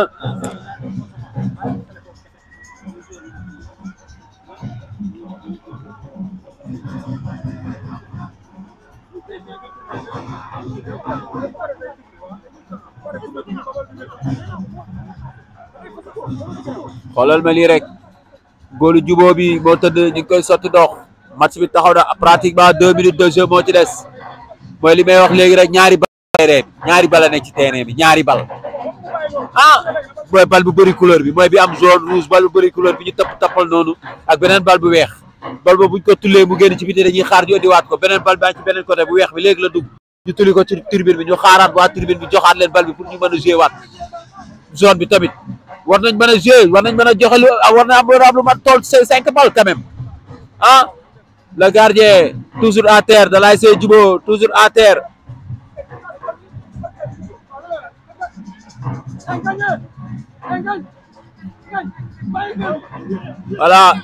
xoolal ma lii rek góolu Djibo bi moo tëdd ñu ngi koy sotti ndox match bi taxaw na pratiquement deux minutes de jeu moo ci des mooy li may wax léegi rek ñaari bal terrain bi ñaari bal a nekk ci terrain bi ñaari bal ah mooy bal bu bëri couleur bi mooy bi am jaune rouge bal bu bëri couleur bi ñu tapp tappal noonu ak beneen bal bu weex bal boobu buñ ko tullee mu génn ci biti dañuy xaar ñu indiwaat ko beneen bal baa ci beneen côté bu weex bi léegi la dugg ñu tulli ko ci tribune bi ñu xaaraat waa tribune bi joxaat leen bal bi pour ñu mën a jouer waat zone bi tamit war nañ mën a jouer war nañ mën a joxe lu war na am am lu mat tool cinq balles quand même ah le gardien toujours à terre de l'ASC Djibo toujours à terre voilà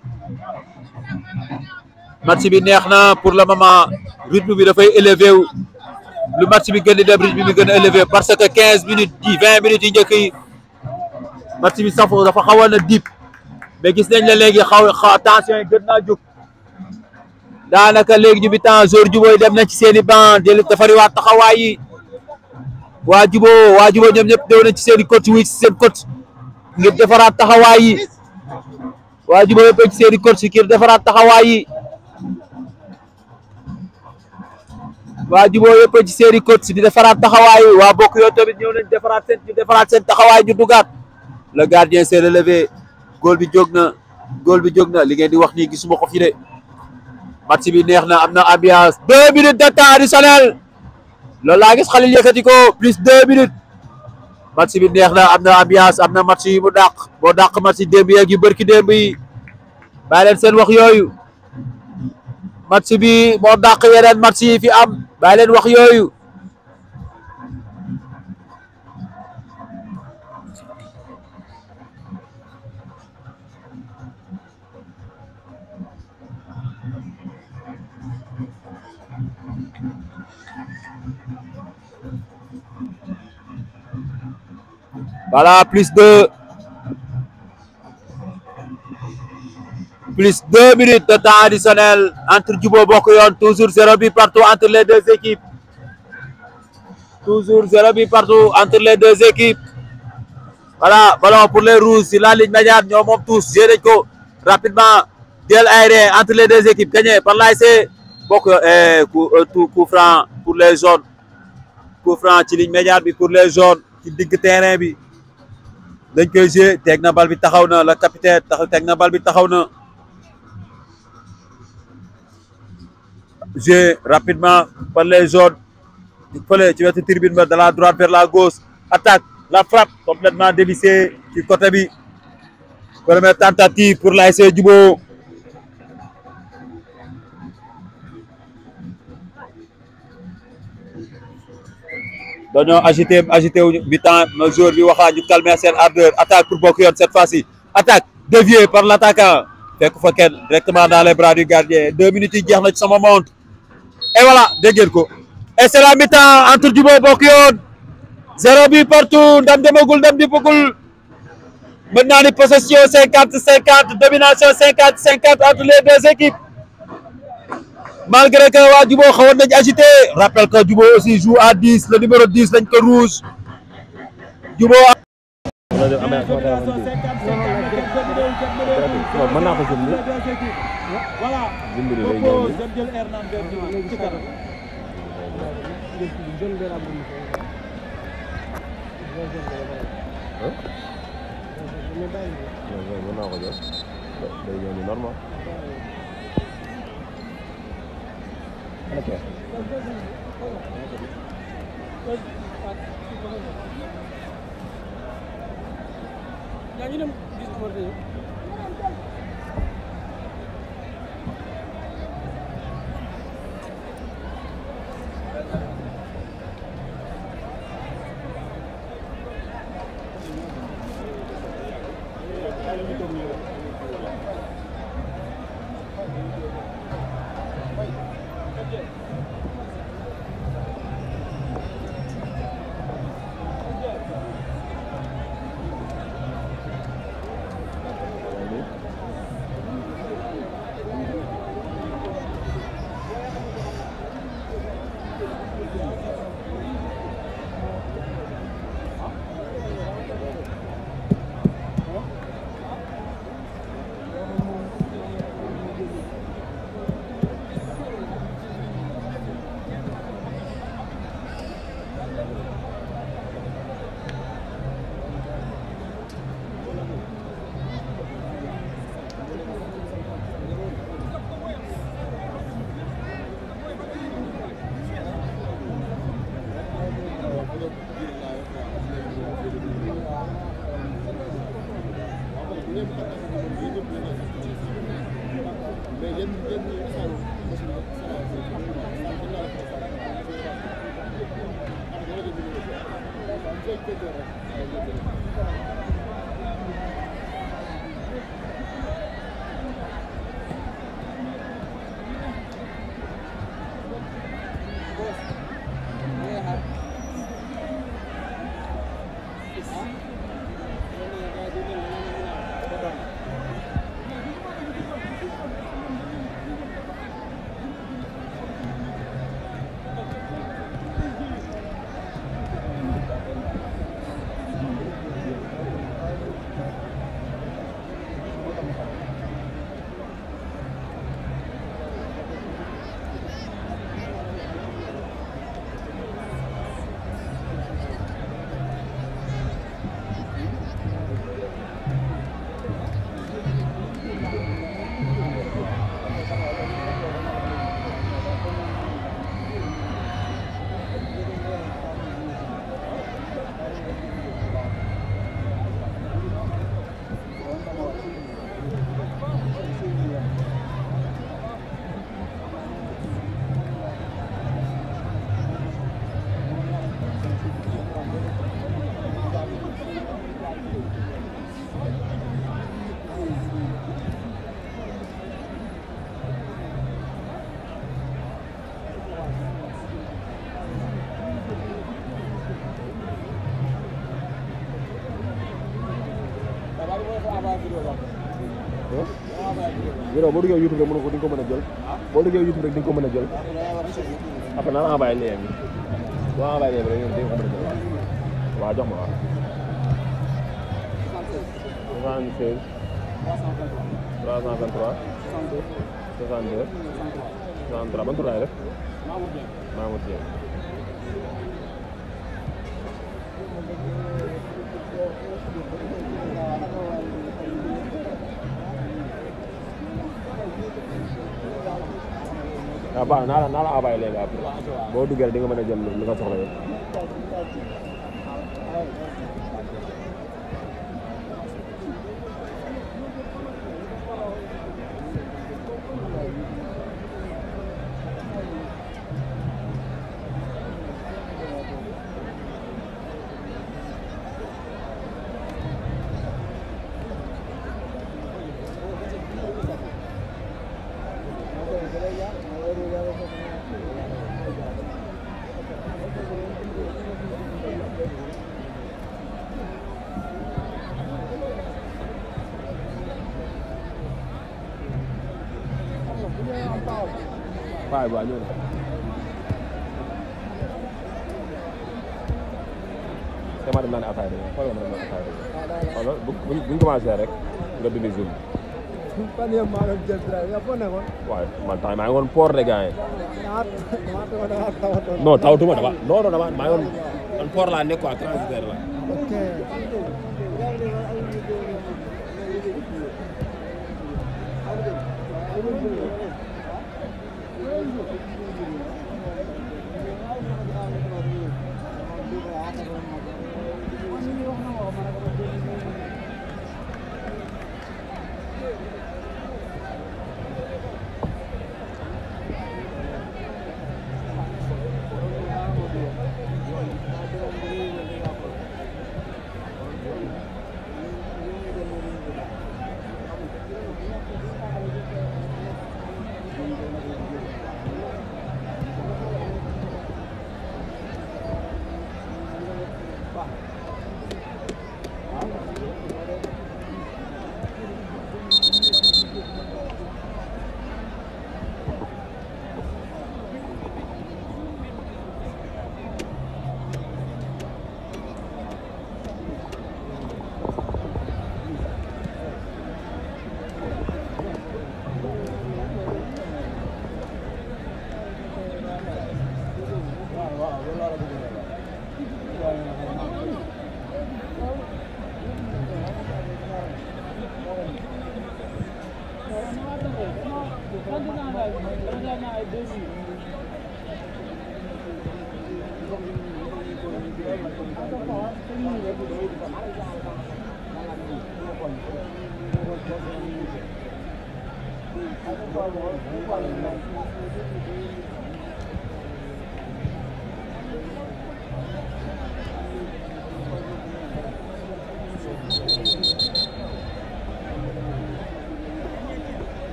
match bi neex na pour le moment rythme bi dafay élevé wu lu match bi gën di dem rythme bi gën a élevé parce que quinze minutes dix vingt minutes yi njëkk yi match bi safo dafa xawoon na dip mais gis nañ la léegi xaw xaw tension yi gën naa jóg daanaka léegi ñu bi temps jour Djibo yi dem nañ ci seen i banc jëli defariwaat taxawaay yi waa Djibo waa Djibo ñoom ñëpp dew nañ ci seen i coach wi ci seen coach ngir defaraat taxawaay yi waa Djibo yëpp ci seen i coach ngir defaraat taxawaay yi waa Djibo yëpp ci seen i coach di defaraat taxawaay yi waa bokk yoo tamit ñëw nañ defaraat seen ñu defaraat seen taxawaay ñu dugaat le gardien s'est relevé góol bi jóg na góol bi jóg na li ngeen di wax nii gisuma ko fi de match bi neex na am na ambiance deux minutes de temps additionnel loolu laa gis Khalil yëkkati ko plus deux minutes match bi neex na am na ambiance am na match yi mu dàq boo dàq match yi démb yeeg yu bërki démb yi bàyyi leen seen wax yooyu match bi moo dàq yeneen match yi fi am bàyyi leen wax yooyu Voilà, plus de plus deux minutes de temps additionnel entre Djibo Bokk Yoon toujours zéro but partout entre les deux équipes toujours zéro but partout entre les deux équipes voilà ballon pour les rouges sur la ligne médiane ñoo moom tous joué nañ ko rapidement duel aérien entre les deux équipes gagné par l'ASC Bokk Yoon coup tout coup franc pour les jaunes coup franc ci ligne médiane bi pour les jaunes ci digg terrain bi dañ koy joué teg na bal bi taxaw na le capitaine tax teg na bal bi taxaw na joué rapidement par les jaunes fële ci wetu tribune ba de la droite vers la gauche attaque la frappe complètement dévissée ci côté bi première tentative pour l'ASC Djibo dañoo agité agité wu bi temps ma joueur bi waxaa ñu calmer seen ardeur attaque pour Bokk Yoon cette fois-ci attaque déviée par l'attaquant fekk fa kenn directement dans les bras du gardien deux minutes yi jeex na ci sama montre et voilà dégg ngeen ko et c'est la mi-temps entre Djibo Bokk Yoon zéro but partout ndam demagul ndam dippagul mën naa ni possession cinquante cinquante domination cinquante cinquante entre les deux équipes malgré que waa Djibo xawoon nañ agité rappelle que Djibo aussi joue à 10 le numéro 10 lañ ko rouge Djibo mën naa ko jël nii dimbali lay ñëw nii mën naa ko jël day ñëw nii normal ok yaa ngi dem gis Omar Gueye vidéo boo duggee YouTube rek mën ko di nga ko mën a jël boo duggee YouTube rek di nga ko mën a jël après naa la envoyé lien bi boo envoyé lien bi rek di nga ko mën a jël waaw jox ma waaw 76 323 62 63 ban tur laay def Mamour Dieng waaw baax na naa la naa la envoyé léegi après boo duggee rek di nga mën a jël li nga soxla yëpp waaw waaw ñëw na te ma dem naan ataaya de xoolal ma dem naan ataaya de xoolal bu bu bu ñu commencé rek nga dindi zoom fan yëpp maa doon jël drive yow foo nekkoon. waaye man temps maa ngi woon port de gars yi maa maa tawatoon maa tawatoon. non tawatuma dama non non dama maa ngi woon man port laa nekk quoi transitaire la ok.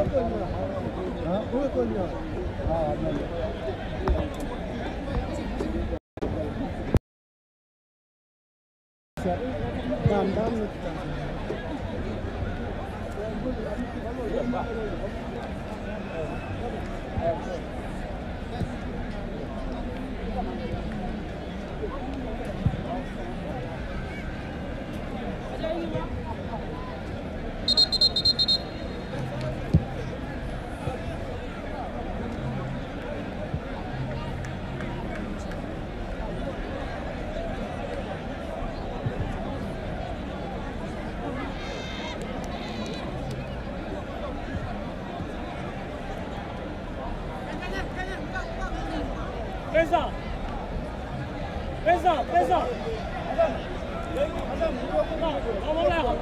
ah bu ko ñëw ah dam dam na Présent. Présent, présent. Non, on va là.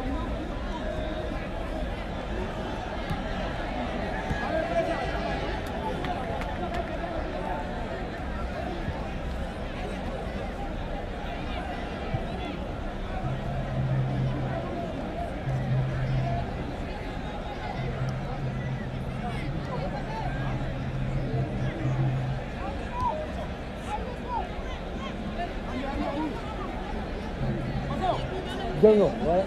jël nga wala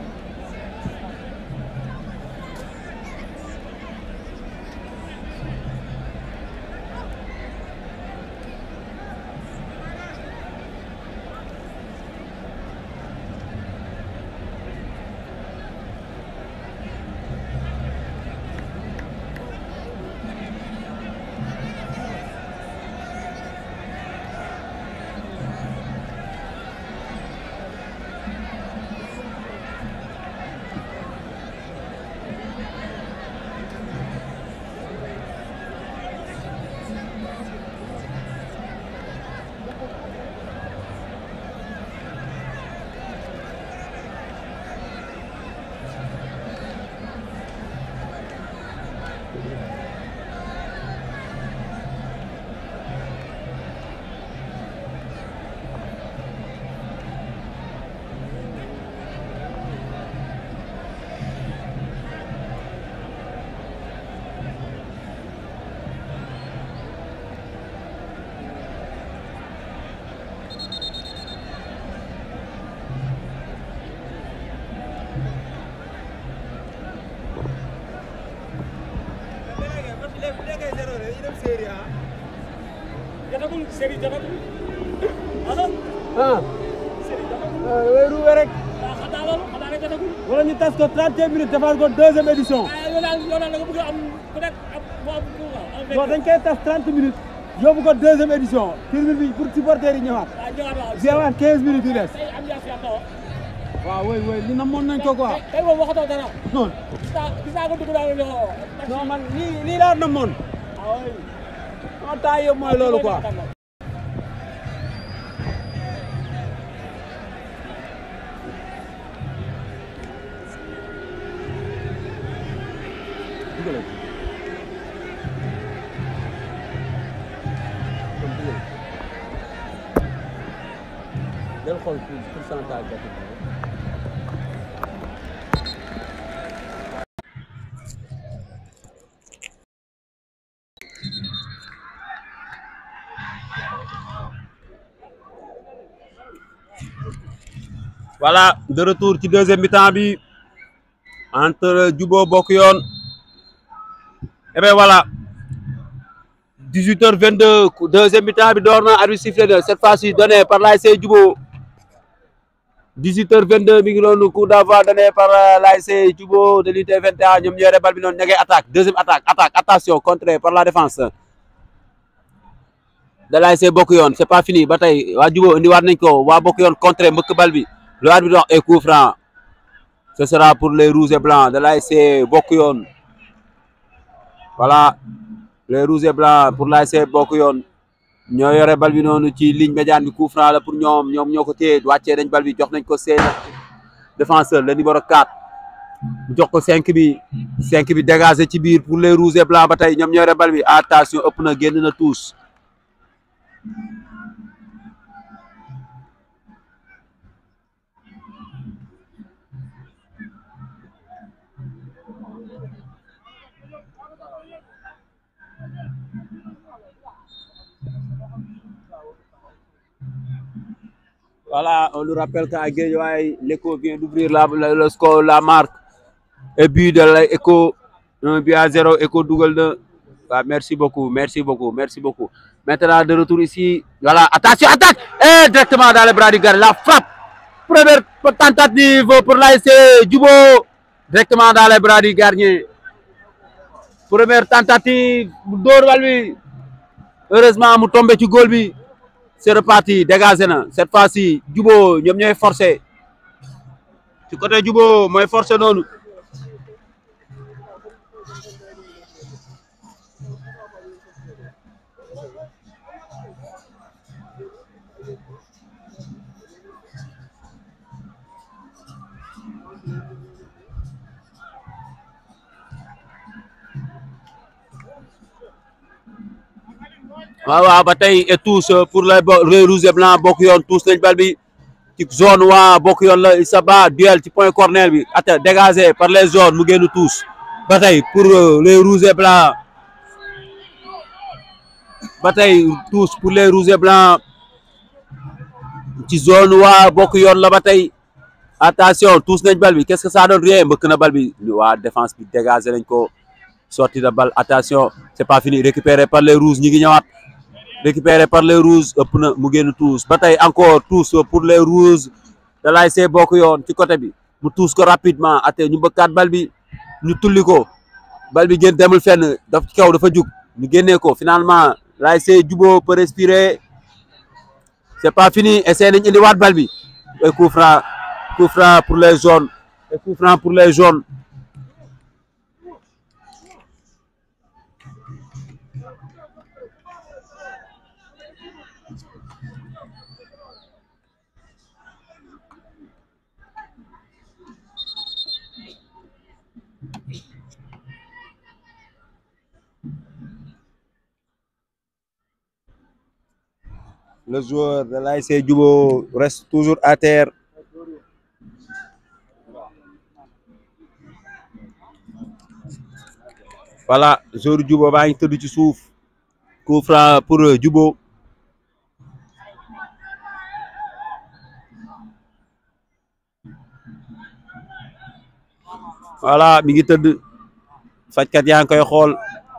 Jotagul série jotagul. ah ah série jotagul. wéeru we rek ah xanaa loolu xanaa rek jotagul. wala ñu tas ko 31 minutes defal ko deuxième édition ah yow daal yow daal da nga bëgg a am ku nekk am boo am ku nga am non dañ koy tas 30 minutes yóbbu ko deuxième édition film bi pour supporter yi ñëwaat ah ñëwaat waaw. jeewaat 15 minutes yu des tey am yaa fi am na wa. waaw oui oui li namoon nañ ko quoi tey moom waxatoo dara. non gis naa gis naa ko dugg daal di ko. non man lii lii laa namoon ah oui. non temps yëpp mooy loolu quoi del xool pourcentage voilà de retour ci deuxième mi-temps bi entre Jubo Bokk Yoon et bien voilà 18h22 ku- deuxième mi-temps bi door na arbitre sifflé na cette fois-ci donné par l'ASC Jubo 18h22 mi ngi noonu coup d'envoi donné par euh, l'ASC Jubo de l'unité 21 ñoom ñoo yore bal bi noonu ña ngay attaque deuxième attaque attaque attention contré par la défense de l'ASC Bokk Yoon c'est pas fini ba tey waa Jubo indiwaat nañ ko waa Bokk Yoon contré mbëkk bal bi le arbitre wax est coup franc ce sera pour les rouges et blancs de l'ASC Bokk Yoon voilà les rouges et blancs pour l'ASC Bokk Yoon ñoo yore bal bi noonu ci ligne médiane bi coup franc la pour ñoom ñoom ñoo ko téye wàccee nañ bal bi jox nañ ko seen défenseur le numéro 4 jox ko 5 bi 5 bi dégagé ci biir pour les rouges et blancs ba tey ñoom ñoo yore bal bi attention ëpp na génn na tous Voilà, on nous rappelle qu'à Guédiawaye, l'Eco vient d'ouvrir la, la- le score, la marque. Et but de l'Eco, un but à zéro, Eco Dougal de. Ah, merci beaucoup, merci beaucoup, merci beaucoup. Maintenant, de retour ici. Voilà, attention, attaque! Et directement dans les bras du gardien, la frappe. Première tentative pour l'ASC Djubo. Directement dans les bras du gardien. Première tentative, Dor Walwi. Heureusement, mu tombé ci goal bi. C'est reparti, dégagé na. Cette fois-ci, Djubo, ñoom ñooy forcé. Ci côté Djubo mooy forcé noonu. waaw waaw ba tey et tous euh, pour les bo- les rouges et blancs bokk yoon tous nañ bal bi ci zone waa bokk yoon la Issa Ba duel ci point corner bi ata dégagé par les zones mu génn tous ba tey pour euh, les rouges et blancs ba tey tous pour les rouges et blancs ci zone waa bokk yoon la ba tey attention tous nañ bal bi qu'est-ce que ça donne rien mbëkk na bal bi waa défense bi dégagé nañ ko sortie de balle attention c'est pas fini récupéré par les rouges ñi ngi ñëwaat récupéré par les rouges ëpp na mu génn tous ba tey encore tous pour les rouges da laay see bokk yoon ci côté bi mu tous ko rapidement ate ñu bëkkaat bal bi ñu tulli ko bal bi génn demul fenn daf ci kaw dafa jug ñu génnee ko finalement laay see juboo peut respirer c'est pas fini essayé nañ indiwaat bal bi et coup franc coup franc pour les jaunes et coup franc pour les jaunes le joueur de l'ASC Djubo reste toujours à terre. Voilà, joueur Djubo baa ngi tëdd ci suuf. Coup franc pour euh, Djubo. Voilà, mi ngi tëdd. Fajkat yaa ngi koy xool.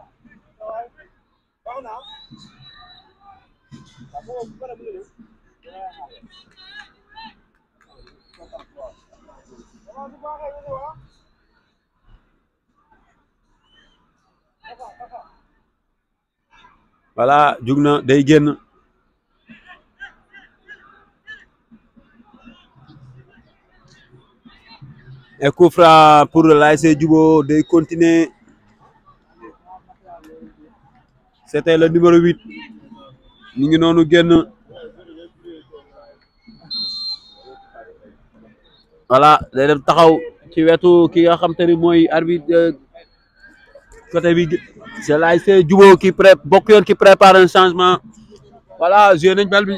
voilà jug na day génn et coup franc pour l'ASC Djubo day continuer c'était le numéro huit ñu ngi noonu génn voilà day dem taxaw ci wetu ki nga xam te ni mooy arbitre euh, côté bi c'est l'ASC Djubo qui pré bokk yoon qui prépare un changement voilà joué nañ bal bi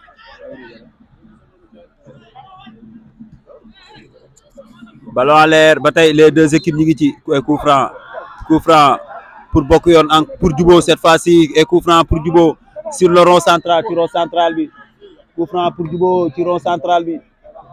ballon à l'air ba tey les deux équipes ñi ngi ci coup franc coup franc pour bokk yoon en pour Djubo cette fois-ci et coup franc pour Djubo sur le rond central ci rond central bi coup franc pour Djubo ci rond central bi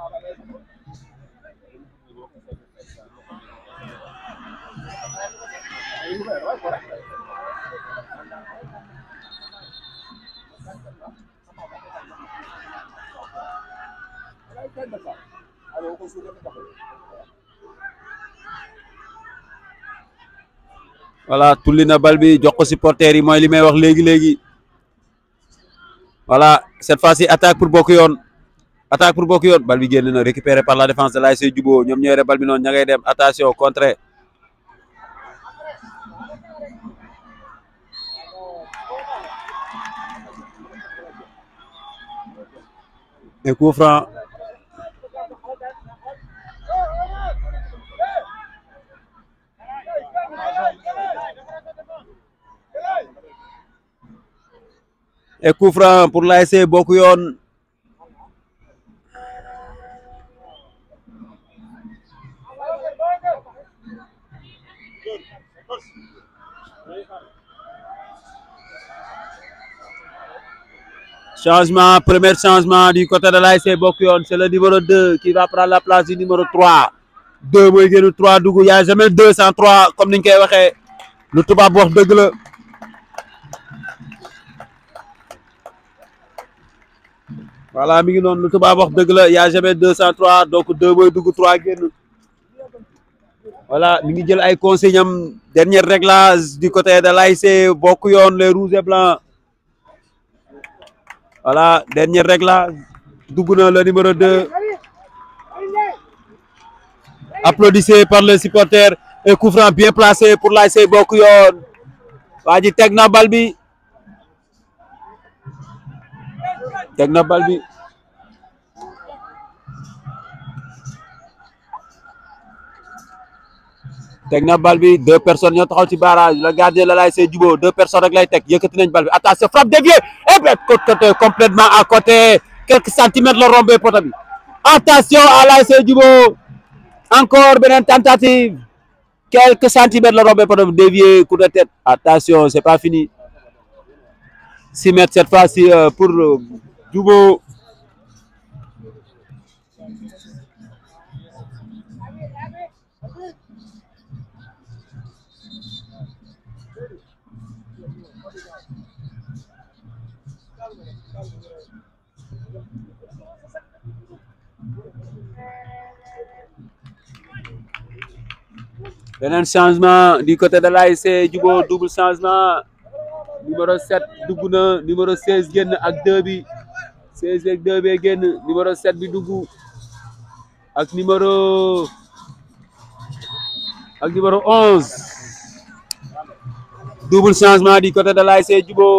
voilà tulli na bal bi jox ko supporter yi mooy li may wax léegi léegi voilà cette fois-ci attaque pour bokk yoon attaque pour bokk yoon bal bi génn na récupéré par la défense de l'ASC Djubo ñoom ñooy bal bi noonu ña ngay dem attention contre et coup franc et coup franc pour l'ASC bokk yoon Changement, premier changement du côté de l'ASC Bokuyon, c'est le numéro 2 qui va prendre la place du numéro 3. 2 mooy génn 3 dugg y a jamais 2 sans 3 comme niñ koy waxee lu tubaab wax dëgg la. voilà mi ngi noonu lu tubaab wax dëgg la y a jamais 2 sans 3 donc 2 mooy dugg 3 génn. voilà mi ngi jël ay consignes am dernier réglage du côté de l'ASC Bokuyon les rouges et blancs. voilà dernier réglage dugg na le numéro 2 applaudissez par les supporters et coup franc bien placé pour l'ASC Bokuyon waa ji teg na bal bi teg na bal bi teg na bal bi deux personnes ñoo taxaw ci barrage le gardien la l'ASC Jubo deux personnes rek lay teg yëkkati nañ bal bi attention frappe déviée et bien côté complètement à côté quelques centimètres la rombé poto bi attention à l'ASC Jubo encore beneen tentative quelques centimètres la rombé poto bi dévié coup de tête attention c'est pas fini six mètres cette fois-ci euh, pour euh, Jubo beneen changement du côté de l'ASC Jubo double changement numéro 7 dugg na numéro 16 génn ak 2 bi 16 ak 2 bi génn numéro 7 bi dugg ak numéro ak numéro 11 double changement du côté de l'ASC Jubo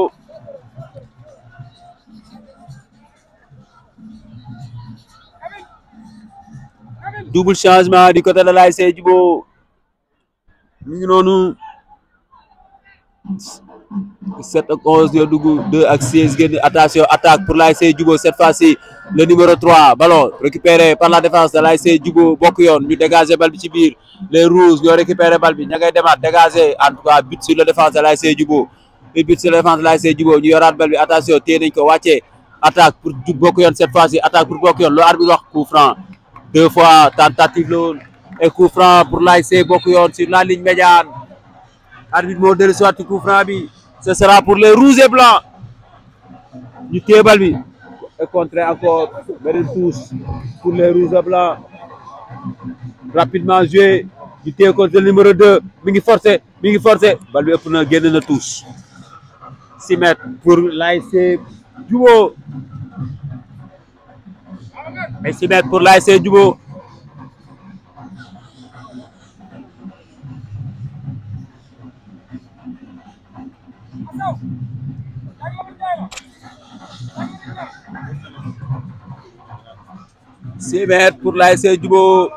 double changement du côté de l'ASC Jubo mi ngi noonu 7 ak 11 yoo dugg 2 ak 16 génn attention attaque pour l'ASC Jubo cette fois-ci le numéro 3 ballon récupéré par la défense de l'ASC Jubo bokk yoon ñu dégager bal bi ci biir les rouges ñoo récupéré bal bi ña ngay demaat dégager en tout cas but sur la défense de l'ASC Jubo et but sur la défense de l'ASC Jubo ñu yoraat bal bi attention téye nañ ko wàccee attaque pour bokk yoon cette fois-ci attaque pour bokk yoon loo arbitre wax coup franc deux fois tentative la woon et coup franc pour l'ASC bokk yoon sur la ligne médiane arbitre moo dellu soit coup franc bi ce sera pour les rouges et blancs ñu téye bal bi et contrer encore beneen touche pour les rouges et blancs rapidement joué ñu téye ko le numéro 2 mi ngi forcé mi ngi forcé bal bi ëpp na génn na touche six mètres pour l'ASC Jubo et six mètres pour l'ASC Jubo six mètres pour l'ASC Jubo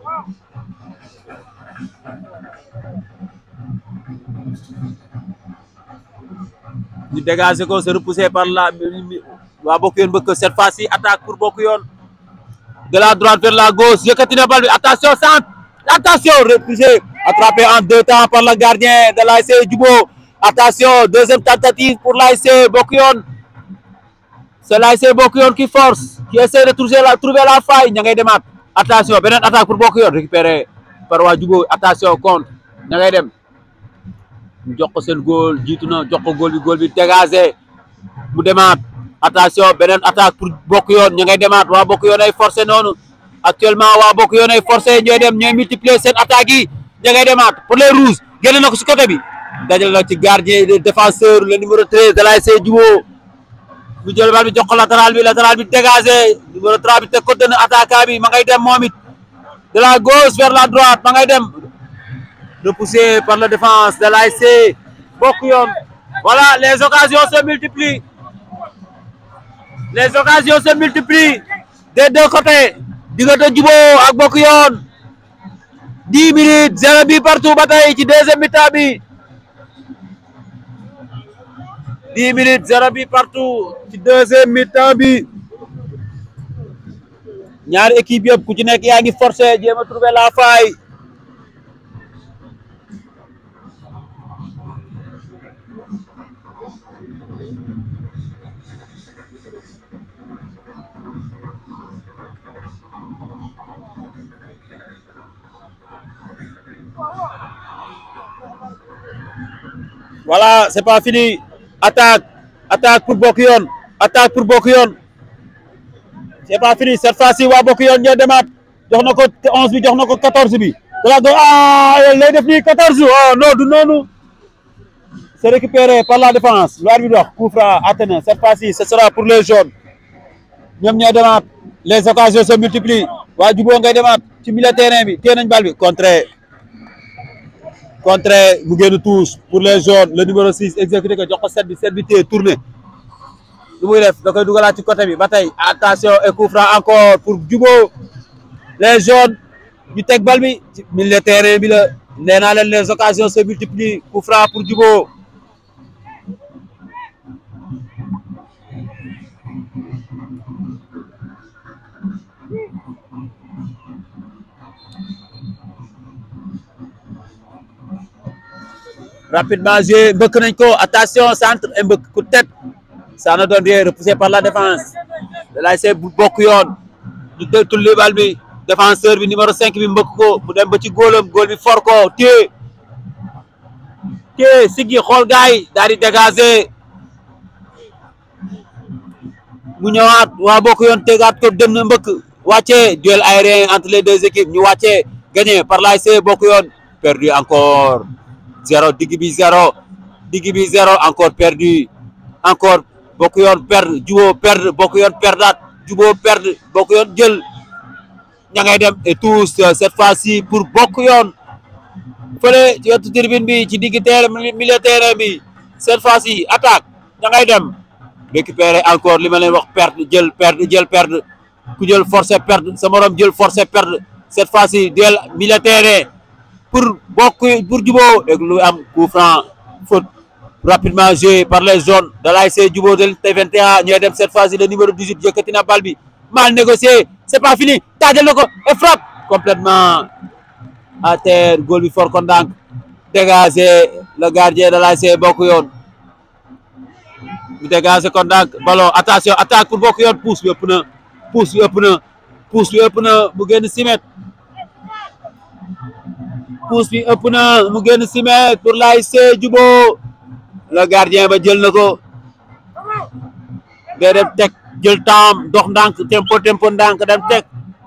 ñu dégager ko se repousser par la waa bokk yoon bëgg cette fois-ci attaque pour bokk yoon de la droite vers la gauche yëkkati na bal bi attention centre attention repoussé attrapé en deux temps par le gardien de l'ASC Jubo attention deuxième tentative pour l'ASC bokk yoon c'est l'ASC bokk yoon qui force qui essaie de trouver la trouver la faille ña ngay demaat attention beneen attaque pour bokk yoon récupéré par waa Jubo attention contre ña ngay dem ñu jox ko seen góol jiitu na jox ko góol bi góol bi dégagé mu demaat attention beneen attaque pour bokk yoon ña ngay demaat waa bokk yoon ay forcé noonu actuellement waa bokk yoon ay forcé ñooy dem ñooy multiplier seen attaques yi ña ngay demaat pour les rouges génne na ko si côté bi dajal na ci gardien de défenseur le numéro 13 de l'ASC Jubo mu jël bal bi jox ko latéral bi latéral bi dégagé numéro 3 bi teg ko dënn attaquant bi ma ngay dem moom it de la gauche vers la droite ma ngay dem repoussé par la défense de l'ASC bokk yoon voilà les occasions se multiplient les occasions se multiplient des deux côtés diggante Jubo ak bokk yoon dix minutes zéro bi partout ba tey ci deuxième mi-temps bi dix minutes zéro bi partout ci deuxième mi-temps bi ñaari équipe yëpp ku ci nekk yaa ngi forcé jéem a trouver la faille voilà c'est pas fini attaque attaque pour bokk yoon attaque pour bokk yoon c'est pas fini cette fois-ci waa bokk yoon ñoo demaat jox na ko 11 bi jox na ko 14 bi dala do ah lay def nii 14 oh non du noonu c'est récupéré par la défense lu arbitre wax coup franc atteint cette fois-ci ce sera pour les jaunes ñoom ñoo demaat les occasions se multiplient waa juboo ngay demaat ci milieu terrain bi téye nañ bal bi contre contre mu génn touche pour les jaunes le numéro 6 exécuté ko jox ko set bi set bi téye tourné lu muy def da koy dugalaat ci côté bi ba tey attention et coup franc encore pour juboo les jaunes ñu teg bal bi ci milieu terrain bi la nee naa leen les occasions se multiplient coup franc pour juboo rapidement joué mbëkk nañ ko attention centre et mbëkk coup de tête ça ne donne rien repoussé par la défense de l'ASC bu bokk yoon ñu dé tulli bal bi défenseur bi numéro 5 bi mbëkk ko mu dem ba ci góolam góol bi for ko téye téye siggi xool gaay yi daal di dégager mu ñëwaat waa bokk yoon tegaat ko dem na mbëkk wàccee duel aérien entre les deux équipes ñu wàccee gagné par l'ASC bokk yoon perdu encore zéro digg bi zéro digg bi zéro encore perdu encore bokk yoon perdre juboo perdre bokk yoon perdaat juboo perdre bokk yoon jël ña ngay dem et tous cette fois-ci pour bokk yoon fële ci wetu tribune bi ci digg terrain milieu terrain bi cette fois-ci attaque ña ngay dem récupérer encore li ma leen wax perdre jël perdre jël perdre ku jël forcé perdre sa morom jël forcé perdre cette fois-ci duel milieu terrain pour bokk pour juboo et lu am coup franc faute rapidement joué par les zones de l'ASC juboo de T21 ñooy dem cette fois-ci le numéro 18 yëkkati na bal bi mal négocié c'est pas fini taajal na ko et frappe complètement à terre góol bi for ko ndànk dégagé le gardien de l'ASC bokk yoon mu dégagé ko ndànk ballon attention attaque pour bokk yoon pousse bi ëpp na pousse bi ëpp na pousse bi ëpp na mu génn simet pousse bi ëpp na mu génn simet pour l'ASC juboo le gardien ba jël na ko day dem teg jël temps dox ndànk tempo tempo ndànk dem teg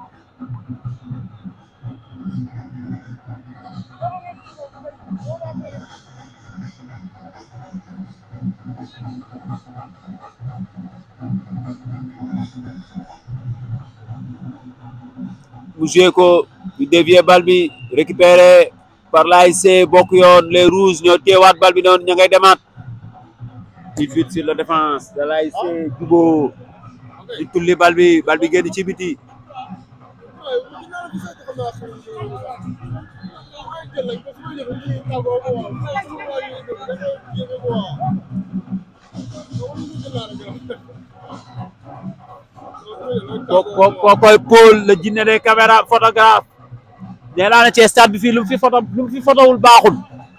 mu joué ko ñu dévier bal bi récupéré par l'ASC bokk yoon les rouges ñoo téewaat bal bi noonu ña ngay demaat il vite sur la défense de l'ASC juboo di tulli bal bi bal bi génn ci biti ko ko ko koy Paul le jinne des caméras photographe nee naa ne ci stade bi fii lu mu fi photo lu mu fi photowul baaxul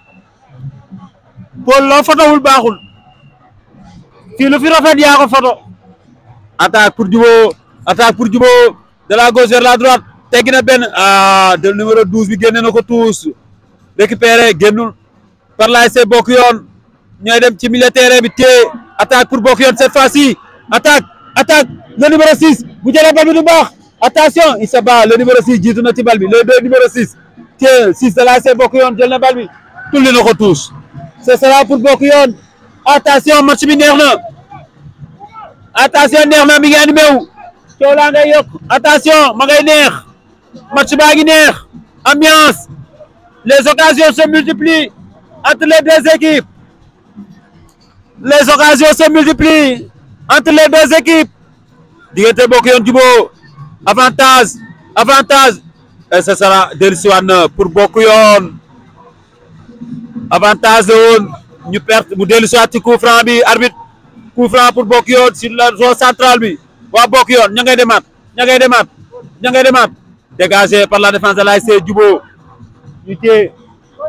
Paul loo photowul baaxul fii lu fi rafet yaa ko photo attaque pour juboo attaque pour juboo de la gauche vers la droite teggi na benn ah de numéro 12 bi génne na ko tous récupéré génnul par l'ASC bokk yoon ñooy dem ci milieu terrain bi téye attaque pour bokk yoon cette fois-ci attaque attaque le numéro 6 bu jëlee bal bi du baax attention il se bat le numéro 6 jiitu na ci bal bi le deux numéro 6 téye 6 de l'ASC bokk yoon jël na bal bi tulli na ko tous ce sera pour bokk yoon attention match bi neex na attention neex na mi ngi animé wu coow laa ngay yokk attention ma ngay neex match baa ngi neex ambiance les occasions se multiplient entre les deux équipes les occasions se multiplient entre les deux équipes diggante bokk yoon juboo avantage avantage et ce sera dellusiwaat na pour bokk yoon avantage la woon ñu perte mu dellusiwaat ci coup franc bi arbitre coup franc pour bokk yoon sur la zone centrale bi waa bokk yoon ña ngay demaat ña ngay demaat ña ngay demaat dégagé par la défense de l'ASC juboo ñu téye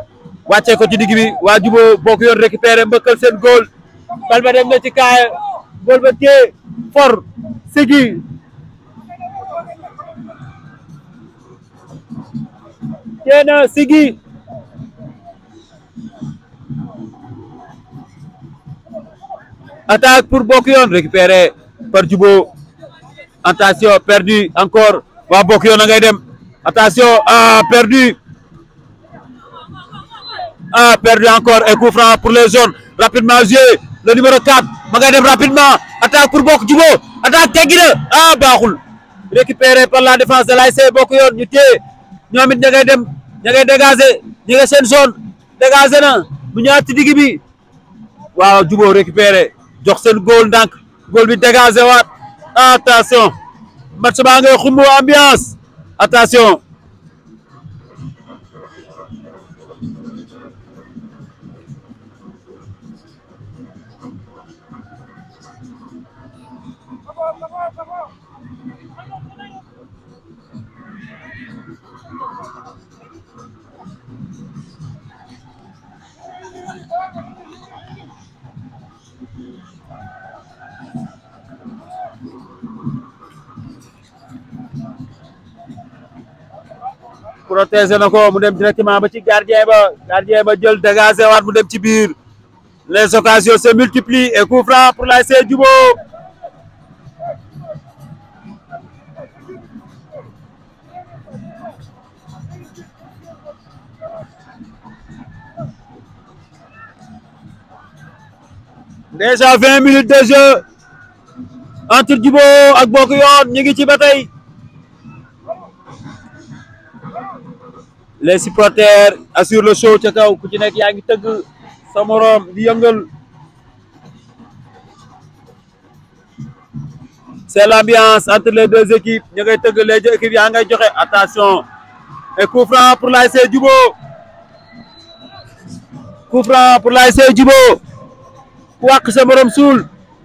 wàccee ko ci digg bi waa juboo bokk yoon récupéré mbëkkal seen góol bal ba dem na ci kaay góol ba téye for sigi téye na sigi attaque pour bokk yoon récupéré par Djibo attention perdu encore waa bokk yoon a ngay dem attention ah perdu ah perdu encore et coup franc pour les jaunes rapidement joué le numéro 4 ma ngay dem rapidement attaque pour bokk Djibo attaque teggi na ah baaxul récupéré par la défense de l'ASC bokk yoon ñu téye ñoom it ña ngay dem ña ngay dégagé ñi nga seen zone dégagé na mu ñëwaat ci digg bi waaw Djibo récupéré jox seen góol ndànk góol bi dégagé waat attention match baa ngay xumbu ambiance attention protéger na ko mu dem directement ba ci gardien ba gardien ba jël dégagé waat mu dem ci biir les occasions se multiplient et coup franc pour l'ASC Djibo déjà vingt minutes de jeu entre Djibo ak Bokk Yoon ñu ngi ci ba tey les supporters assurent le show ca kaw ku ci nekk yaa ngi tëgg sa morom di yëngal c'est l'ambiance entre les deux équipes ñu ngay tëgg les deux équipes yaa ngay joxe attention et coup franc pour l'ASC Djibo coup franc pour l'ASC Djibo ku wàq sa morom suul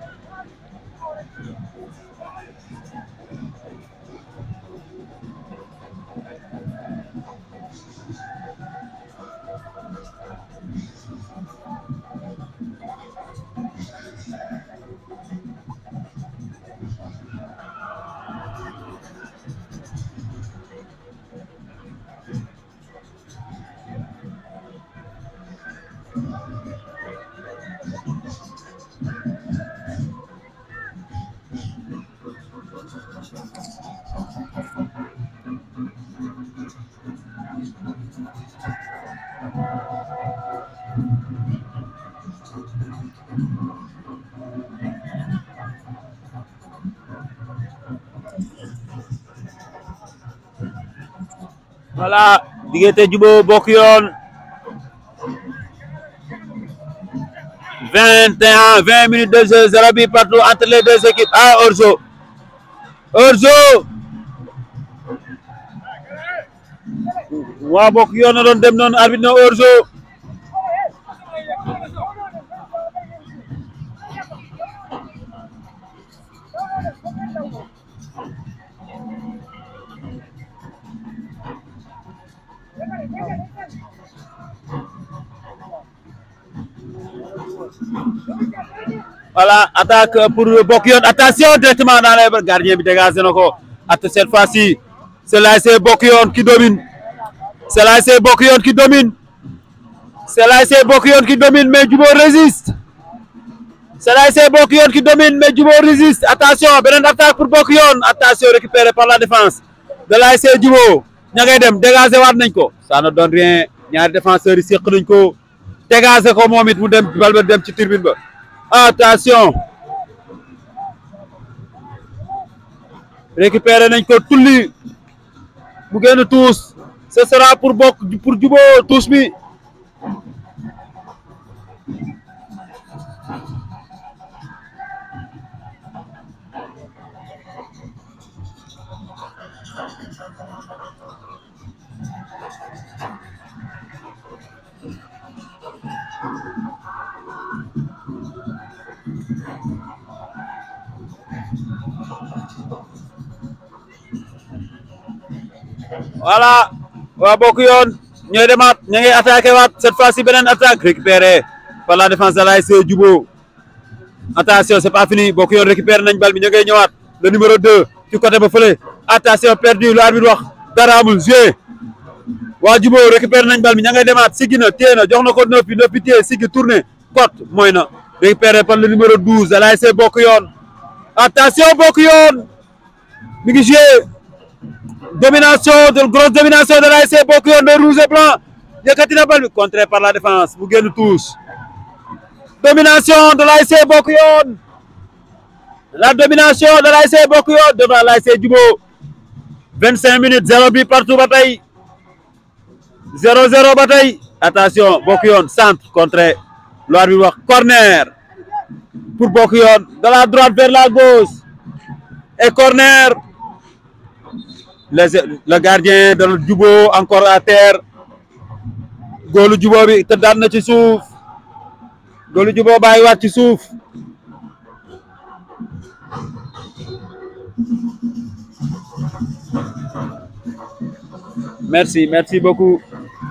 voilà diggante Djibo Bokk Yoon vingt et un vingt minutes de jeu zéro but partout entre les deux équipes ah hors-jeu hors-jeu waa Bokk Yoon na doon dem noonu arbitre na hors-jeu voilà attaque pour Bokk Yoon attention directement dans les bras gardien bi dégagé na ko at cette fois-ci c'est l'ASC Bokk Yoon qui domine c'est l'ASC Bokk Yoon qui domine c'est l'ASC Bokk Yoon qui domine mais Djibo résiste c'est l'ASC Bokk Yoon qui domine mais Djibo résiste attention beneen attaque pour Bokk Yoon attention récupéré par la défense de l'ASC Djibo ña ngay dem dégagé waat nañ ko ça ne donne rien ñaari défenseurs yi séq nañ ko dégagé ko moom it mu dem bal ba dem ci tribune ba attention récupéré nañ ko tulli mu génn tuus ce sera pour bokk pour Djibo tuus bi voilà waa Bokk Yoon ñooy demaat ña ngi attaqué waat cette fois-ci beneen attaque récupéré par la défense de l'ASC Djibo attention c'est pas fini bokk yoon récupéré nañ bal bi ñu ngay ñëwaat le numéro 2 ci côté ba fële attention perdu lu arbitre wax dara amul joué waa Jubo récupéré nañ bal bi ña ngay demaat siggi na téye na jox na ko neuf bi neuf bi téye siggi tourné cote mooy na récupéré par le numéro 12 de l'ASC bokk yoon attention bokk yoon mi ngi joué domination de grosse domination de l'ASC bokk yoon de rouge et blanc yëkkati na bal bi contré par la défense mu génn touche domination de l'ASC bokk yoon la domination de l'ASC bokk yoon devant l'ASC Jubo 25 minutes zéro bi partout ba tey zéro zéro ba tey attention bokk yoon centre contré loir bi wax corner pour bokk yoon de la droite vers la gauche et corner les le gardien de Jubo encore à terre góolu Jubo bi te daan na ci suuf góolu Jubo bàyyi waat ci suuf merci merci beaucoup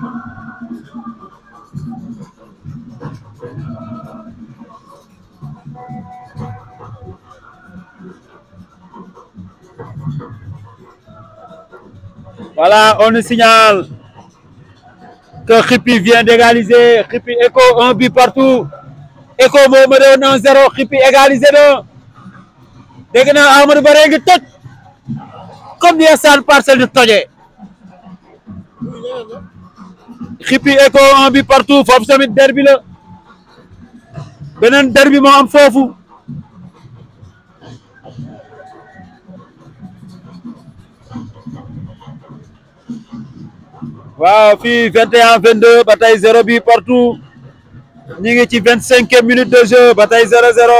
Voilà, on nous signale que Khippy vient d'égaliser. Khippy Echo, un but partout. Echo moo ma doon 1-0 Khippy égalisé na. dégg naa Amadou Bare ngi toj comme ni Sane Parcelles di tojee. Khippy Echo un but partout foofu tamit derbi la. beneen derbi moo am foofu. waaw fii 21 22 ba tey zéro bi partout ñu ngi ci vingt cinquième minute de jeu ba tey zéro zéro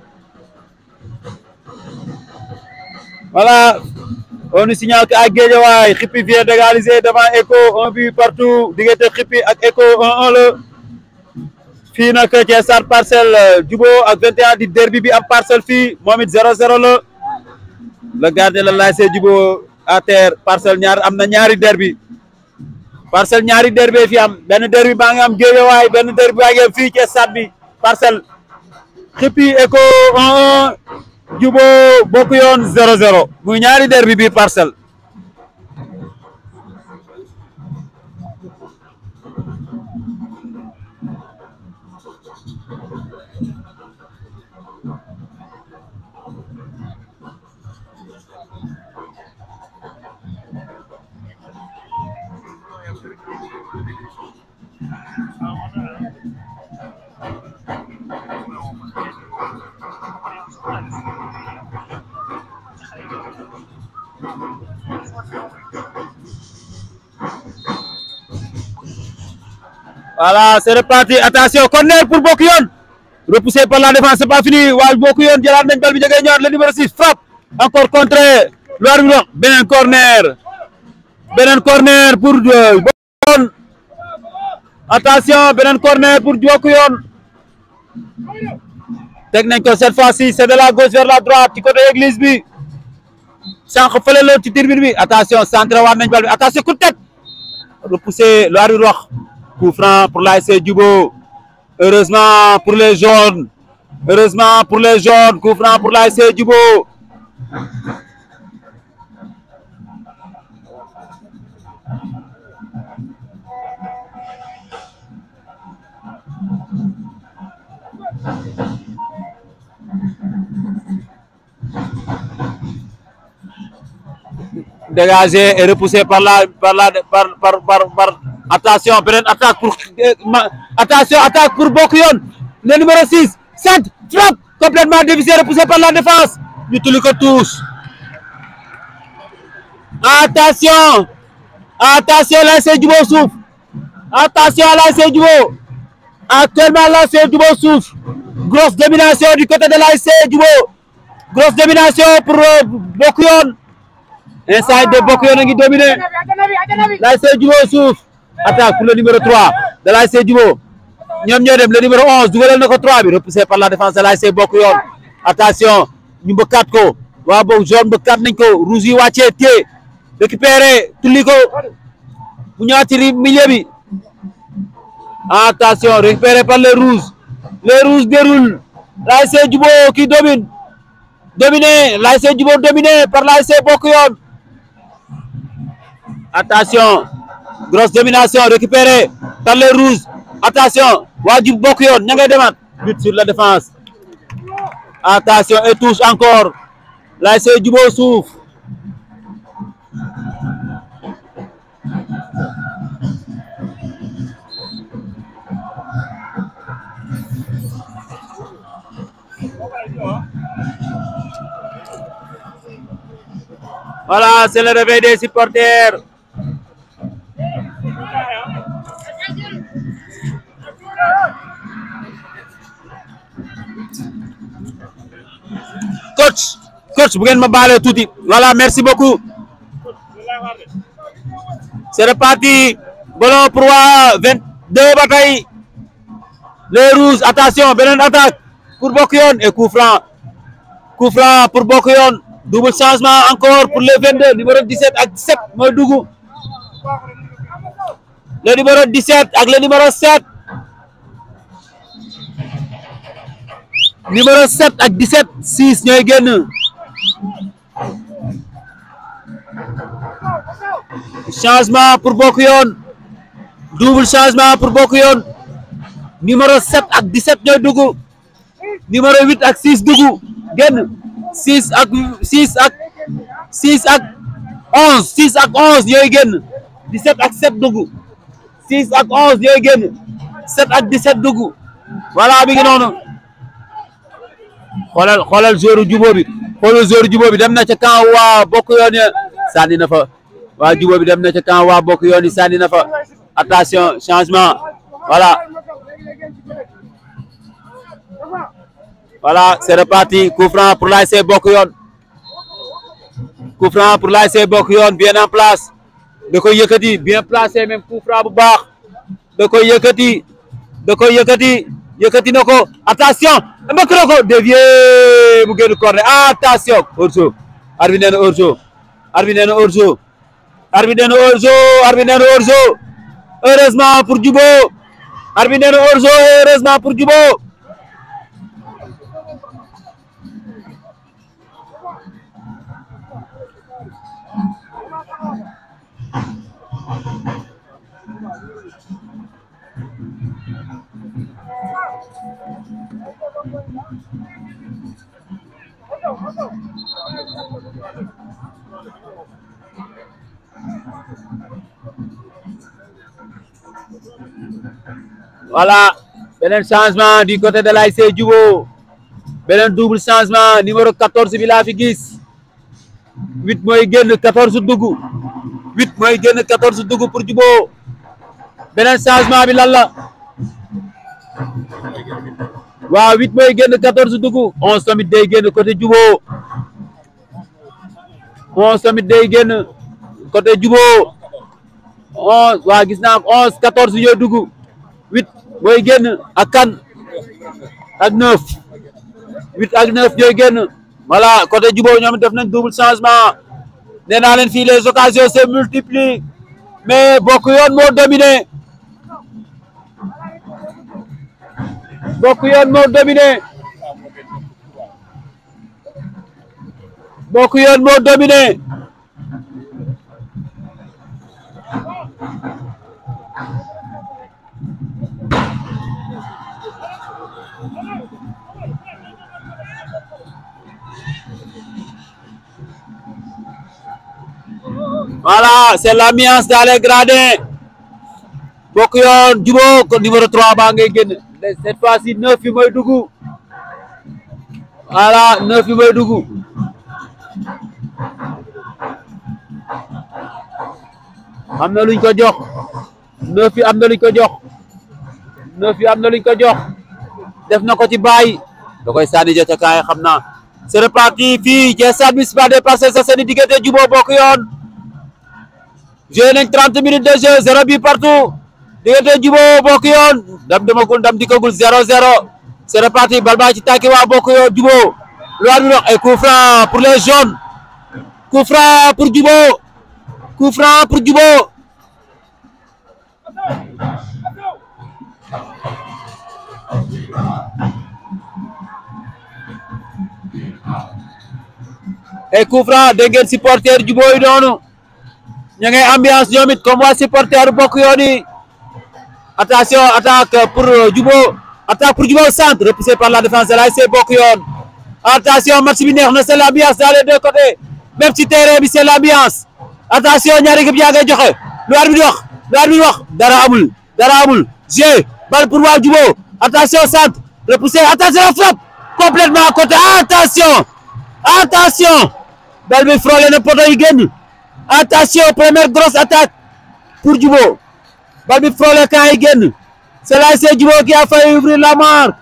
voilà on nous signale que à Guédiawaye Khippy vient d'égaliser devant Echo un but partout diggante Khippy ak Echo 1-1 la fii nag ci stade Parcelles Jubo ak 21 di derby bi am Parcelles fii moom it 0-0 la le gardien la l'ASC Jubo à terre Parcelles ñaar am na ñaari derby Parcelles ñaari derby fi am benn derby baa ngi am Guédiawaye benn derby baa ngi am fii ci stade bi Parcelles Khippy Echo 1-1 Jubo bokk yoon 0-0 muy ñaari derby bi Parcelles Voilà, c'est reparti. Attention, corner pour Bokuyon. Repoussé par la défense, c'est pas fini. Wa Bokuyon, jëlaat nañ bal bi jege ñëwaat le numéro 6 frappe. Encore contré. Lu arbitre bi wax beneen corner. Beneen corner pour Bokuyon. Attention, beneen corner pour Bokuyon. Teg nañ ko cette fois-ci, c'est de la gauche vers la droite ci côté église bi. Sànq fële la ci tribune bi. Attention, centré waat nañ bal bi. Attention, coup de tête. Repoussé, lu arbitre wax. Coup franc pour l'ASC Jubo. Heureusement pour les jaunes. Heureusement pour les jaunes. Coup franc pour l'ASC Jubo. Dégagé et repoussé par la par la par par par, par attention beneen attaque pour attention attaque pour Bokuyon le numéro 6 centre frappe complètement dévissé repoussé par la défense ñu tuli ko tous attention attention l'ASC Jubo suuf attention l'ASC Jubo actuellement l'ASC Jubo suuf grosse domination du côté de l'ASC Jubo grosse domination pour Bokuyon inside de Bokuyon a ngi dominé l'ASC Jubo suuf attaque pour le numéro 3 de l'ASC Jubo ñoom ñoo dem le numéro 11 dugalal na ko 3 bi repoussé par la défense de l'ASC Bokuyon attention ñu mbëkkaat ko waa boog jaune mbëkkaat nañ ko rouge yi wàccee téye récupéré tulli ko mu ñëwaat ci milieu bi attention récupéré par les rouges les rouges déroulent l'ASC Djubo qui domine dominé l'ASC Djubo dominé par l'ASC Bokk Yoon attention grosse domination récupérée par les rouges attention waa Djub Bokk Yoon ña ngay demaat but sur la défense attention et touche encore l'ASC Djubo suuf Voilà, c'est le réveil des supporters. Coach, coach, bu ngeen ma baale tuuti. Voilà, merci beaucoup. C'est reparti. Ballon pour waa 22 ba tey. Les rouges, attention, beneen attaque pour Bokk Yoon et coup franc. Coup franc pour Bokk Yoon. double changement encore pour le 22 numéro 17 ak 17 mooy dugg le numéro 17 ak le numéro 7 numéro 7 ak 17 6 ñooy génn changement pour Bokk Yoon double changement pour Bokk Yoon numéro 7 ak 17 ñooy dugg numéro 8 ak 6 dugg génn 6 ak 6 ak 6 ak 11 6 ak 11 yooyu génn 17 ak 7 dugg 6 ak 11 yooyu génn 7 ak 17 dugg voilà mi ngi noonu xoolal xoolal joueur Djubo bi xoolal joueur Djubo bi dem na ca camp waa Bokk Yoon ya sànni na fa waa Djubo bi dem na ca camp waa Bokk Yoon yi sànni na fa attention changement voilà Voilà, c'est reparti. Coup franc pour l'ASC Bokk Yoon. Coup franc pour l'ASC Bokk Yoon bien en place. Da koy yëkkati bien placé même coup franc bu baax. Da koy yëkkati. Da koy yëkkati. Yëkkati na ko. Attention, mbëkk na ko dévié mu génn corner. Attention, hors-jeu. Arbitre nee na hors-jeu. Arbitre nee na hors-jeu. Arbitre nee na hors-jeu. Arbitre nee na hors-jeu. Heureusement pour Djubo. Arbitre nee na hors-jeu. Heureusement pour Djubo. Voilà, beneen changement du côté de l'ASC Djubo beneen double changement numéro 14 bi laa fi gis 8 mooy génn 14 dugg 8 mooy génn 14 dugg pour Djubo beneen changement bi lan la waaw 8 mooy génn 14 dugg 11 tamit day génn côté Djubo 11 tamit day génn côté Djubo 11 waaw gis naa 11 14 yooyu dugg 8 mooy génn ak kan ak 9 8 ak 9 yooyu génn voilà côté Djubo ñoom def nañ double changement nee naa leen fii les occasions se multiplient mais Bokk Yoon moo dominé Bokk Yoon moo dominé Bokk Yoon moo dominé Voilà, c'est l'ambiance dans les gradins. Bokk Yoon Djubo ko numéro 3 baa ngay génn cette fois-ci 9 yi mooy dugg voilà 9 yi mooy dugg am na luñ ko jox 9 yi am na luñ ko jox 9 yi am na luñ ko jox def na ko ci baay da koy sànni jota kaay xam naa c'est reparti fii ci stade municipal des Parcelles Assainies diggante Djubo Bokk Yoon joué nañ 30 minutes de jeu zéro bi partout diggante Djubo Bokk Yoon ndam demagul ndam dikkagul 0-0 c'est reparti bal baa ci tàkki waa Bokk Yoon Djubo lu war bi wax ay coup franc pour les jaunes coup franc pour Djubo coup franc pour Djubo et coup franc dégg ngeen supporter jubóo yi noonu ña ngay ambiance ñoom it comme waa supporter bokk yoon yi attention attaque pour jubóo attaque pour jubóo centre repoussé par la défense de l'ASC bokk yoon attention match bi neex na c'est l'ambiance dans les deux côtés même ci terrain bi c'est l'ambiance attention ñaari équipe yaa ngay joxe lu arbitre bi wax lu arbitre bi wax dara amul dara amul jeu balle pour waa jubóo attention centre repoussé attention la frappe complètement à côté attention attention balle bi frôlé na poto yi génn attention première grosse attaque pour jubóo balle bi frôlé camp yi génn c'est l'ASC Djibouti qui a failli ouvrir la marque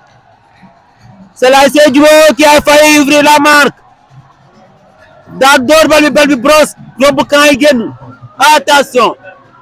c'est l'ASC Djibouti qui a failli ouvrir la marque daa door balle bi balle bi brosse romb camp yi génn attention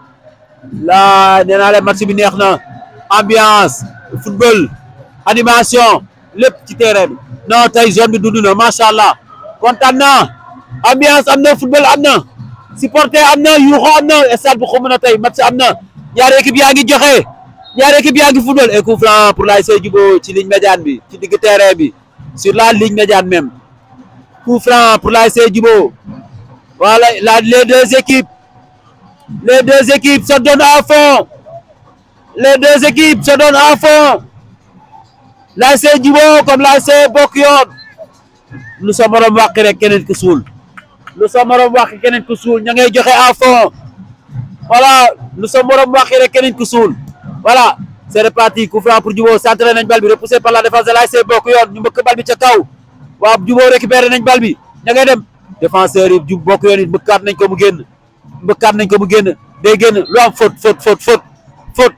la nee naa leen match bi neex na ambiance football animation lépp ci terrain bi non tey zone bi dund na macha allah kontaan naa ambiance am na football am na supporter am na yuuxo am na stade bu xumb na tey match am na ñaari équipe yaa ngi joxe ñaari équipe yaa ngi football et coup franc pour l'ASC Djibouti ci ligne médiane bi ci digg terrain bi sur la ligne médiane même coup franc pour l'ASC Djibouti voilà la les deux équipes les deux équipes se donnent à fond les deux équipes se donnent à fond l'ASC Djibouti comme l'ASC bokk yoon lu sa morom wàq rek keneen ku suul lu sa morom wàq keneen ku suul ña ngay joxe à fond voilà lu sa morom wàq rek keneen ku suul voilà c'est reparti coup franc pour Djibouti centré nañ bal bi repoussé par la défense de l'ASC bokk yoon ñu mbëkk bal bi ca kaw waaw Djibouti récupéré nañ bal bi ña ngay dem défenseur yi jub bokk yoon it mbëkkaat nañ ko mu génn mbëkkaat nañ ko mu génn day génn lu am faute faute faute faute faute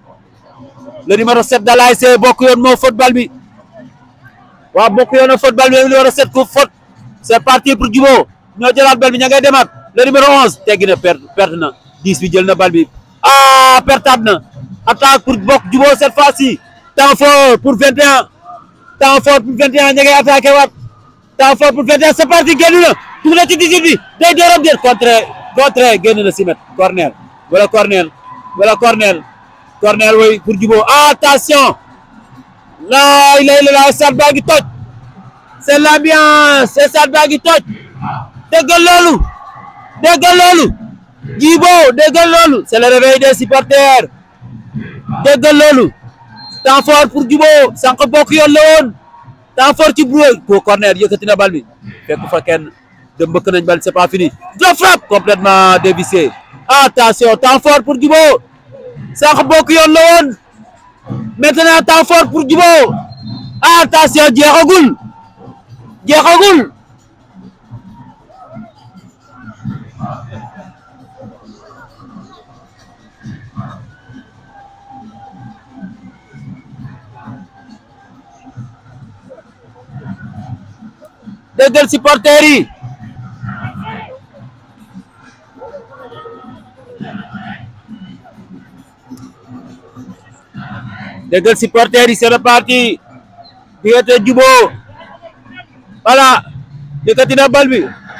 le numéro 7 de l'ASC bokk yoon moo faute bal bi waaw bokk yoon a faute bal bi numéro 7 ku faute c'est parti pour Djibouti ñoo jëlaat bal bi ña ngay demaat le numéro 11 teggi na perte perte na 10 bi jël na bal bi ah pertaat na attaque pour bokk Djibouti cette fois-ci temps fort pour 21 temps fort pour 21 ña ngay attaqué waat temps fort pour 21 c'est parti génn na dugg na ci 18 bi day dooram déet contre contre génn na si met corner wala corner wala corner corner way pour Djibouti attention laa ilaaha illallaah stade baa ngi toj c'est l'ambiance stade baa ngi toj déggal loolu déggal loolu Djibouti déggal loolu c'est le réveil des supporters déggal loolu temps fort pour Djibouti sànq bokk yoon la woon temps fort ci broué ko corner yëkkati na bal bi fekk fa kenn de mbëkk nañ bal c'est pas fini de frappe complètement dévissé attention temps fort pour Djibouti sànq bokk yoon la woon maintenant temps fort pour Djibouti attention jeexagul jeexagul déggal supporters yi déggal supporters yi c'est reparti diggante Djibouti voilà yëkkati na bal bi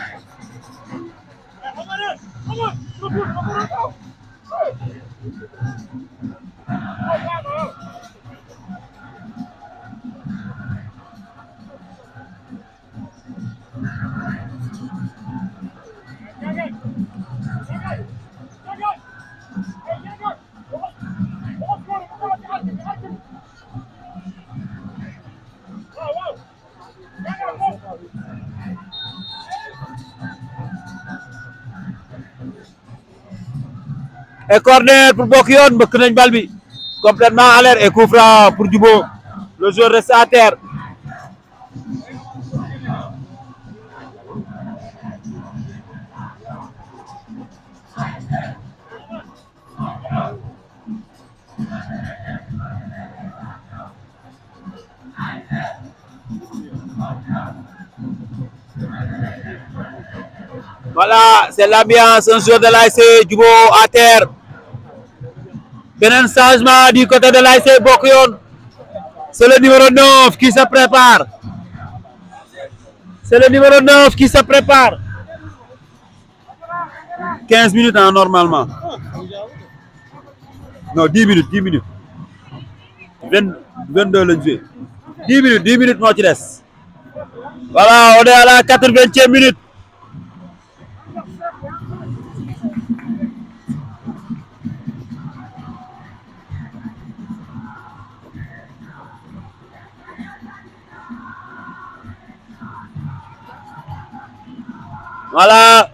et corner pour bokk yoon mbëkk nañ bal bi complètement à l'air et coup franc pour Djibouti le joueur reste à terre Voilà, c'est l'ambiance, un joueur de l'ASC Djibouti à terre. Beneen changement du côté de l'ASC Bokk Yoon. C'est le numéro 9 qui se prépare. C'est le numéro 9 qui se prépare. 15 minutes hein, normalement. Non, 10 minutes, 10 minutes. 20, 22 lañ joué. 10 minutes, 10 minutes moo ci des. Voilà, on est à la 80e minute. Voilà.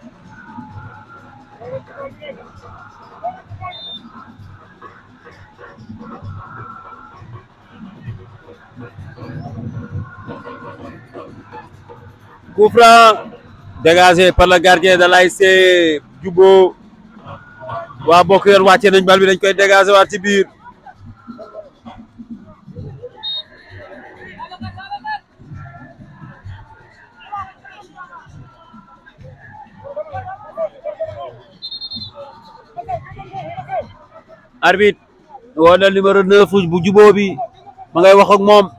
Coup franc dégagé par le gardien de l'ASC Jubo waa bokk yoon wàcce nañ bal bi dañ koy dégagé waat ci biir arbitre woo na numéro 9 bu Jubo bi ma ngay wax ak moom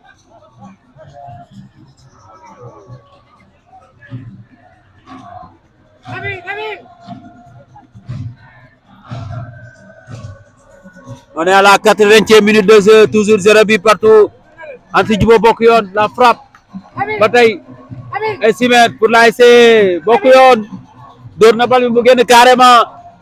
On est à la 80e minute de jeu, toujours 0 but partout. Entre Djibo Bokuyon, la frappe. Bataille. Et 6 mètres pour l'ASC Bokuyon. Door na bal bi mu génn carrément.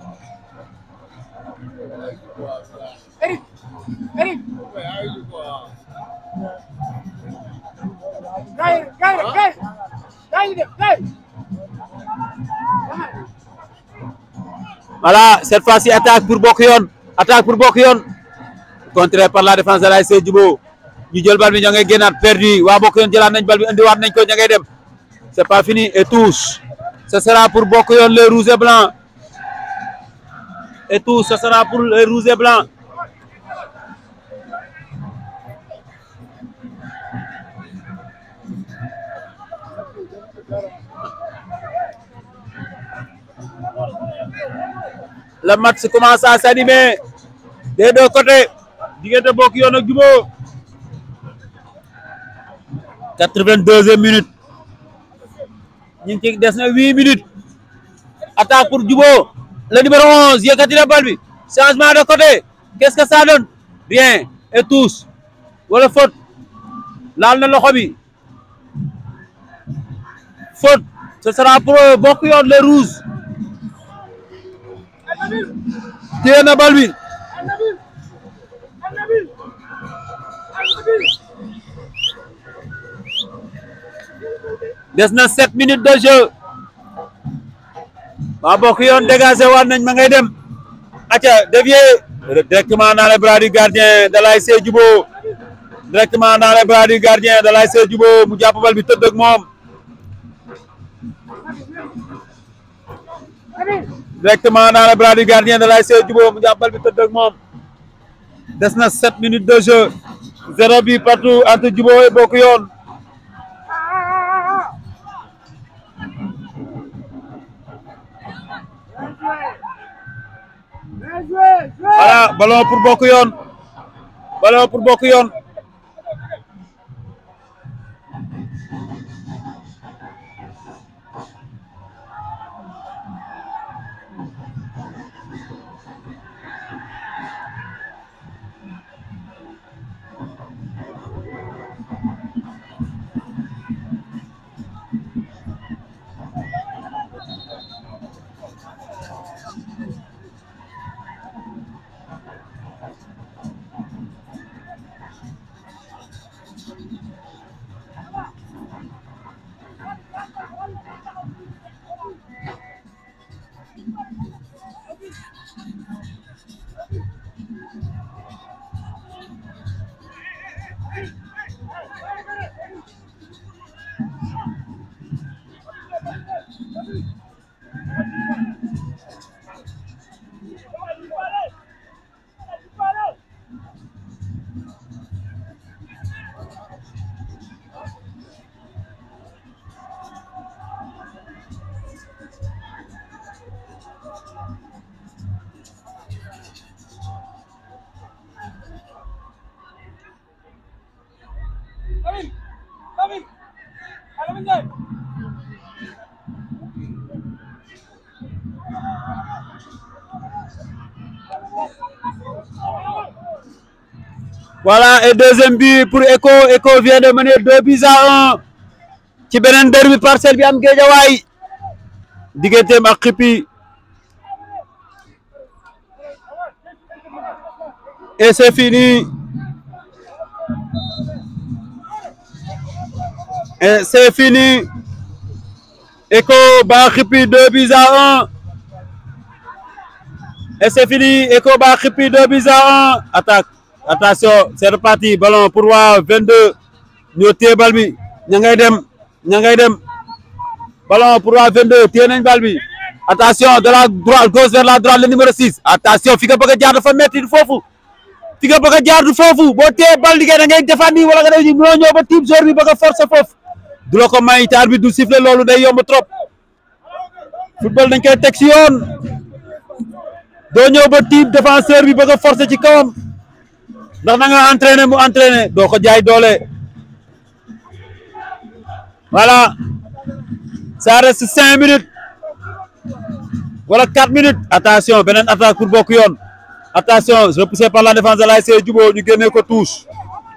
Voilà, cette fois-ci attaque pour Bokuyon. Attaque pour Bokuyon. Contré par la défense de l'ASC Djibo. ñu jël bal bi ñoo ngay génnaat perdu waa Bokuyon jëlaat nañ bal bi indiwaat nañ ko ña ngay dem. C'est pas fini et touche. Ce sera pour Bokuyon les rouges et blancs. Et touche, ce sera pour les rouges et blancs. Le match commence à s'animer des deux côtés diggante Bokuyon ak Djibo 82e minute ñu ngi ci des na 8 minutes attaque pour Djibo le numéro 11 yëkkati na bal bi changement de côté qu'est-ce que ça donne rien et tous wala faute laal na loxo bi faute ce sera pour Bokuyon les rouges téye na bal bi des na sept minutes de jeu waa Bokuyon dégagé waat nañ ma ngay dem aca dévié directement dans les bras du gardien de l'ASC Djibo directement dans les bras du gardien de l'ASC Djibo mu jàpp bal bi tëdd ak moom directement dans les bras du gardien de l'ASC Djibo mu jàpp bal bi tëdd ak moom des na sept minutes de jeu zéro bi partout entre Djibo et Bokuyon voilà ballon pour Bokuyon ballon pour Bokuyon Voilà, et deuxième but pour Echo. Echo vient de mener deux buts à un. ci beneen derby parcelle bi am géejawaay digganteem ak xippi et c'est fini et c'est fini Echo bat xippi deux buts à un et c'est fini Echo bat xippi deux buts à un attaque attention c'est reparti ballon pour waa 22 ñoo téye bal bi ña ngay dem ña ngay dem ballon pour waa 22 téye nañ bal bi attention de la droite gauche vers la droite le numéro 6 attention fi nga bëgg a jaar dafa metti du foofu fi nga bëgg a jaar du foofu boo téye bal liggéey da ngay défendre wala nga def mënoo ñëw ba tiim joueur bi bëgg a forcer foofu du la ko may taar bi du siffler loolu day yomb trop football dañ koy teg si yoon doo ñëw ba tiim défenseur bi bëgg a forcer ci kawam ndax na nga entraîné mu entraîné doo ko jaay doole voilà ça reste cinq minutes wala quatre minutes attention beneen attaque pour bokk yoon attention repoussé par la défense de l'ASC Djubo ñu génnee ko touche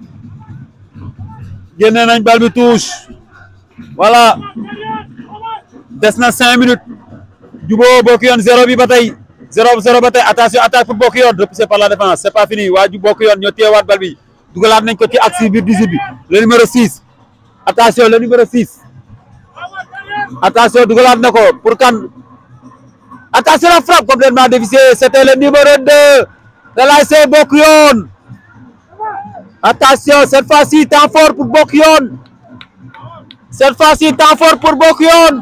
génnee nañ bal bi touche voilà des na cinq minutes Djubo bokk yoon zéro bi ba tey zéro zéro ba tey attention attaque pour bokk yoon repoussé par la défense c'est pas fini waa ju bokk yoon ñoo téyewaat bal bi dugalaat nañ ko ci axe biir 18 bi le numéro 6 attention le numéro 6 attention dugalaat na ko pour kan attention la frappe complètement dévissée c'était le numéro 2 de l'ASC bokk yoon attention cette fois-ci temps fort pour bokk yoon cette fois-ci temps fort pour bokk yoon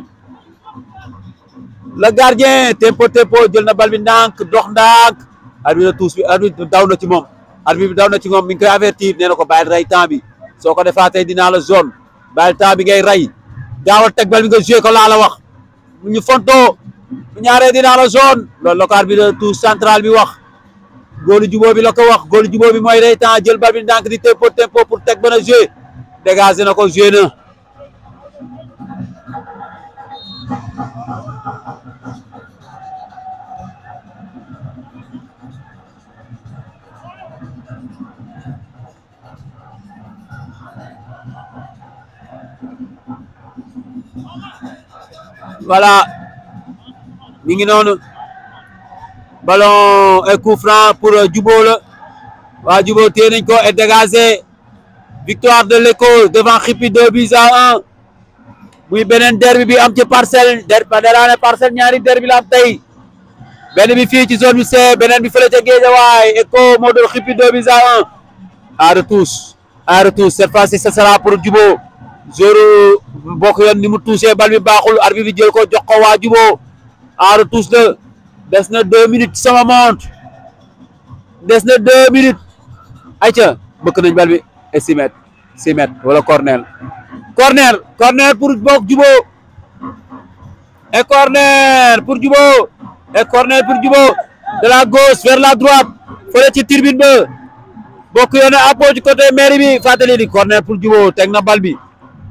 le gardien tempo tempo jël na bal bi ndànk dox ndànk arbitre tuus bi arbitre daw na ci moom arbitre bi daw na ci moom mi ngi koy avertir nee na ko bàyyil rey temps bi soo ko defaatee dinaa la zone bàyyil temps bi ngay rey gaawal teg bal bi nga joué ko laa la wax ñu fontoo bu ñaaree dinaa la zone loolu la ko arbitre tuus central bi wax góolu jubóo bi la ko wax góolu jubóo bi mooy rey temps jël bal bi ndànk di tempo tempo pour teg ba na joué dégagé na ko joué na voilà mi ngi noonu ballon et coup franc pour Djubo la waa Djubo téye nañ ko et dégagé victoire de l'Echo devant Khippy deux buts à un muy beneen derbi bi am ci parcelle derbi ba daraane parcelle ñaari derbi la am tey benn bi fii ci zone bi C beneen bi fële ca Guédiawaye Echo moo doon Khippy deux buts à un à retouche à retouche cette fois-ci ce sera pour Djubo joru bokk yoon ni mu touché bal bi baaxul arbitre bi jël ko jox ko waa Djubo en retouche la des na deux minutes sama montre des na deux minutes ayca bëkk nañ bal bi et six mètres six mètres wala corner corner corner pour bokk Djubo et corner pour Djubo et corner pour Djubo de la gauche vers la droite fële ci tribune ba bokk yoon a appoo ci côté mairie bi fàttali ni corner pour Djubo teg na bal bi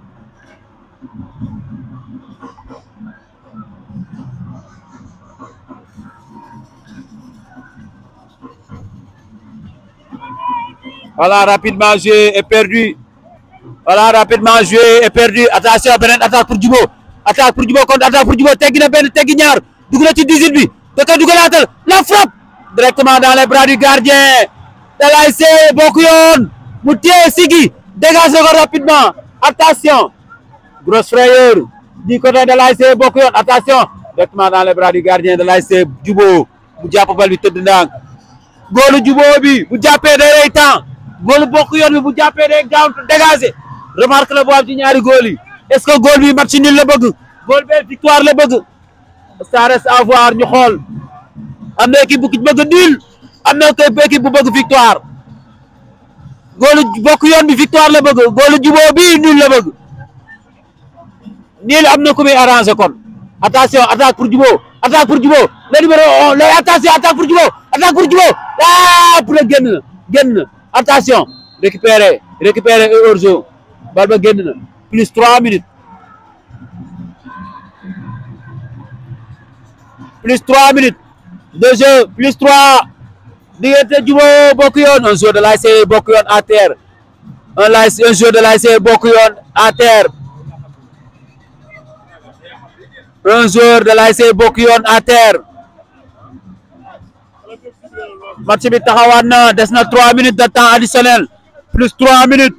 Voilà, rapidement joué et perdu. Voilà, rapidement joué et perdu. Attention, beneen attaque pour Djubo. Attaque pour Djubo contre attaque pour Djubo. Teggi na benn teggi ñaar. Dugg na ci 18 bi. Da koy dugalaatal. La frappe directement dans les bras du gardien. de l'ASC Bokk Yoon. Mu téye sigi. Dégagé ko rapidement. Attention. Grosse frayeur du côté de l'ASC Bokk Yoon. Attention. Directement dans les bras du gardien de l'ASC Djubo. Mu jàpp bal bi tëdd ndànk. Góolu Djubo bi bu jàppee day rey temps. góolu bokk yoon bi bu jàppee day gaaw dégagé remarque la boo am ci ñaari góol yi est ce que góol bi match nul la bëgg góol bee victoire la bëgg ça reste à voir ñu xool am na équipe bu bëgg nul am na équipe bu bëgg victoire góolu bokk yoon bi victoire la bëgg góolu juboo bi nul la bëgg nul am na ku muy arrangé kon attention attaque pour juboo attaque pour juboo le numéro on le attention attaque pour juboo attaque pour juboo ah pour génn na génn na attention récupérer récupérer hors-jeu bal ba génn na plus trois minutes plus trois minutes de jeu plus trois diggante Djubo Bokk Yoon un joueur de l'ASC Bokk Yoon à terre un l'ASC un joueur de l'ASC Bokk Yoon à terre un joueur de l'ASC Bokk Yoon à terre match bi taxawaat na des na trois minutes de temps additionnel plus trois minutes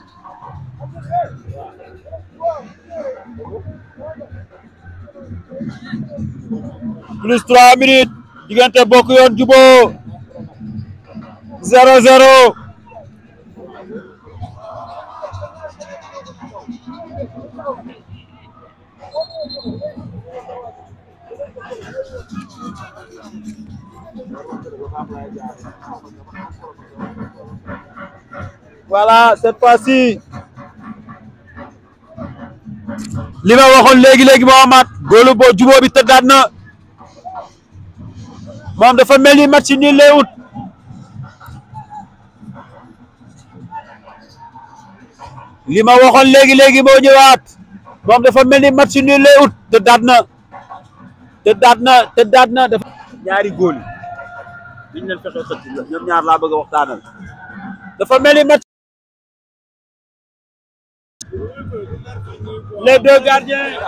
plus trois minutes diggante Bokk Yoon Jubo zéro zéro voilà cette fois-ci li ma waxoon léegi léegi moo amaat góolu bo jubóo bi tëddaat na moom dafa mel ni match ni lay ut li ma waxoon léegi léegi moo ñëwaat moom dafa mel ni match ni lay ut tëddaat na tëddaat na tëddaat na dafa ñaari góol yi liñ leen fexe xëcc ñoom ñaar laa bëgg a waxtaanal dafa mel ni match les deux gardiens yi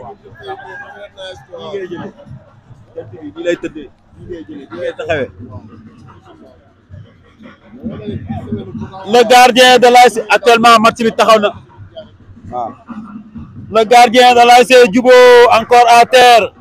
ngay jëlee jant bi nii lay tëddee nii ngay jëlee nii ngay taxawee le gardien de l'ASC actuellement match bi taxaw na waaw le gardien de l'ASC Jubo encore à terre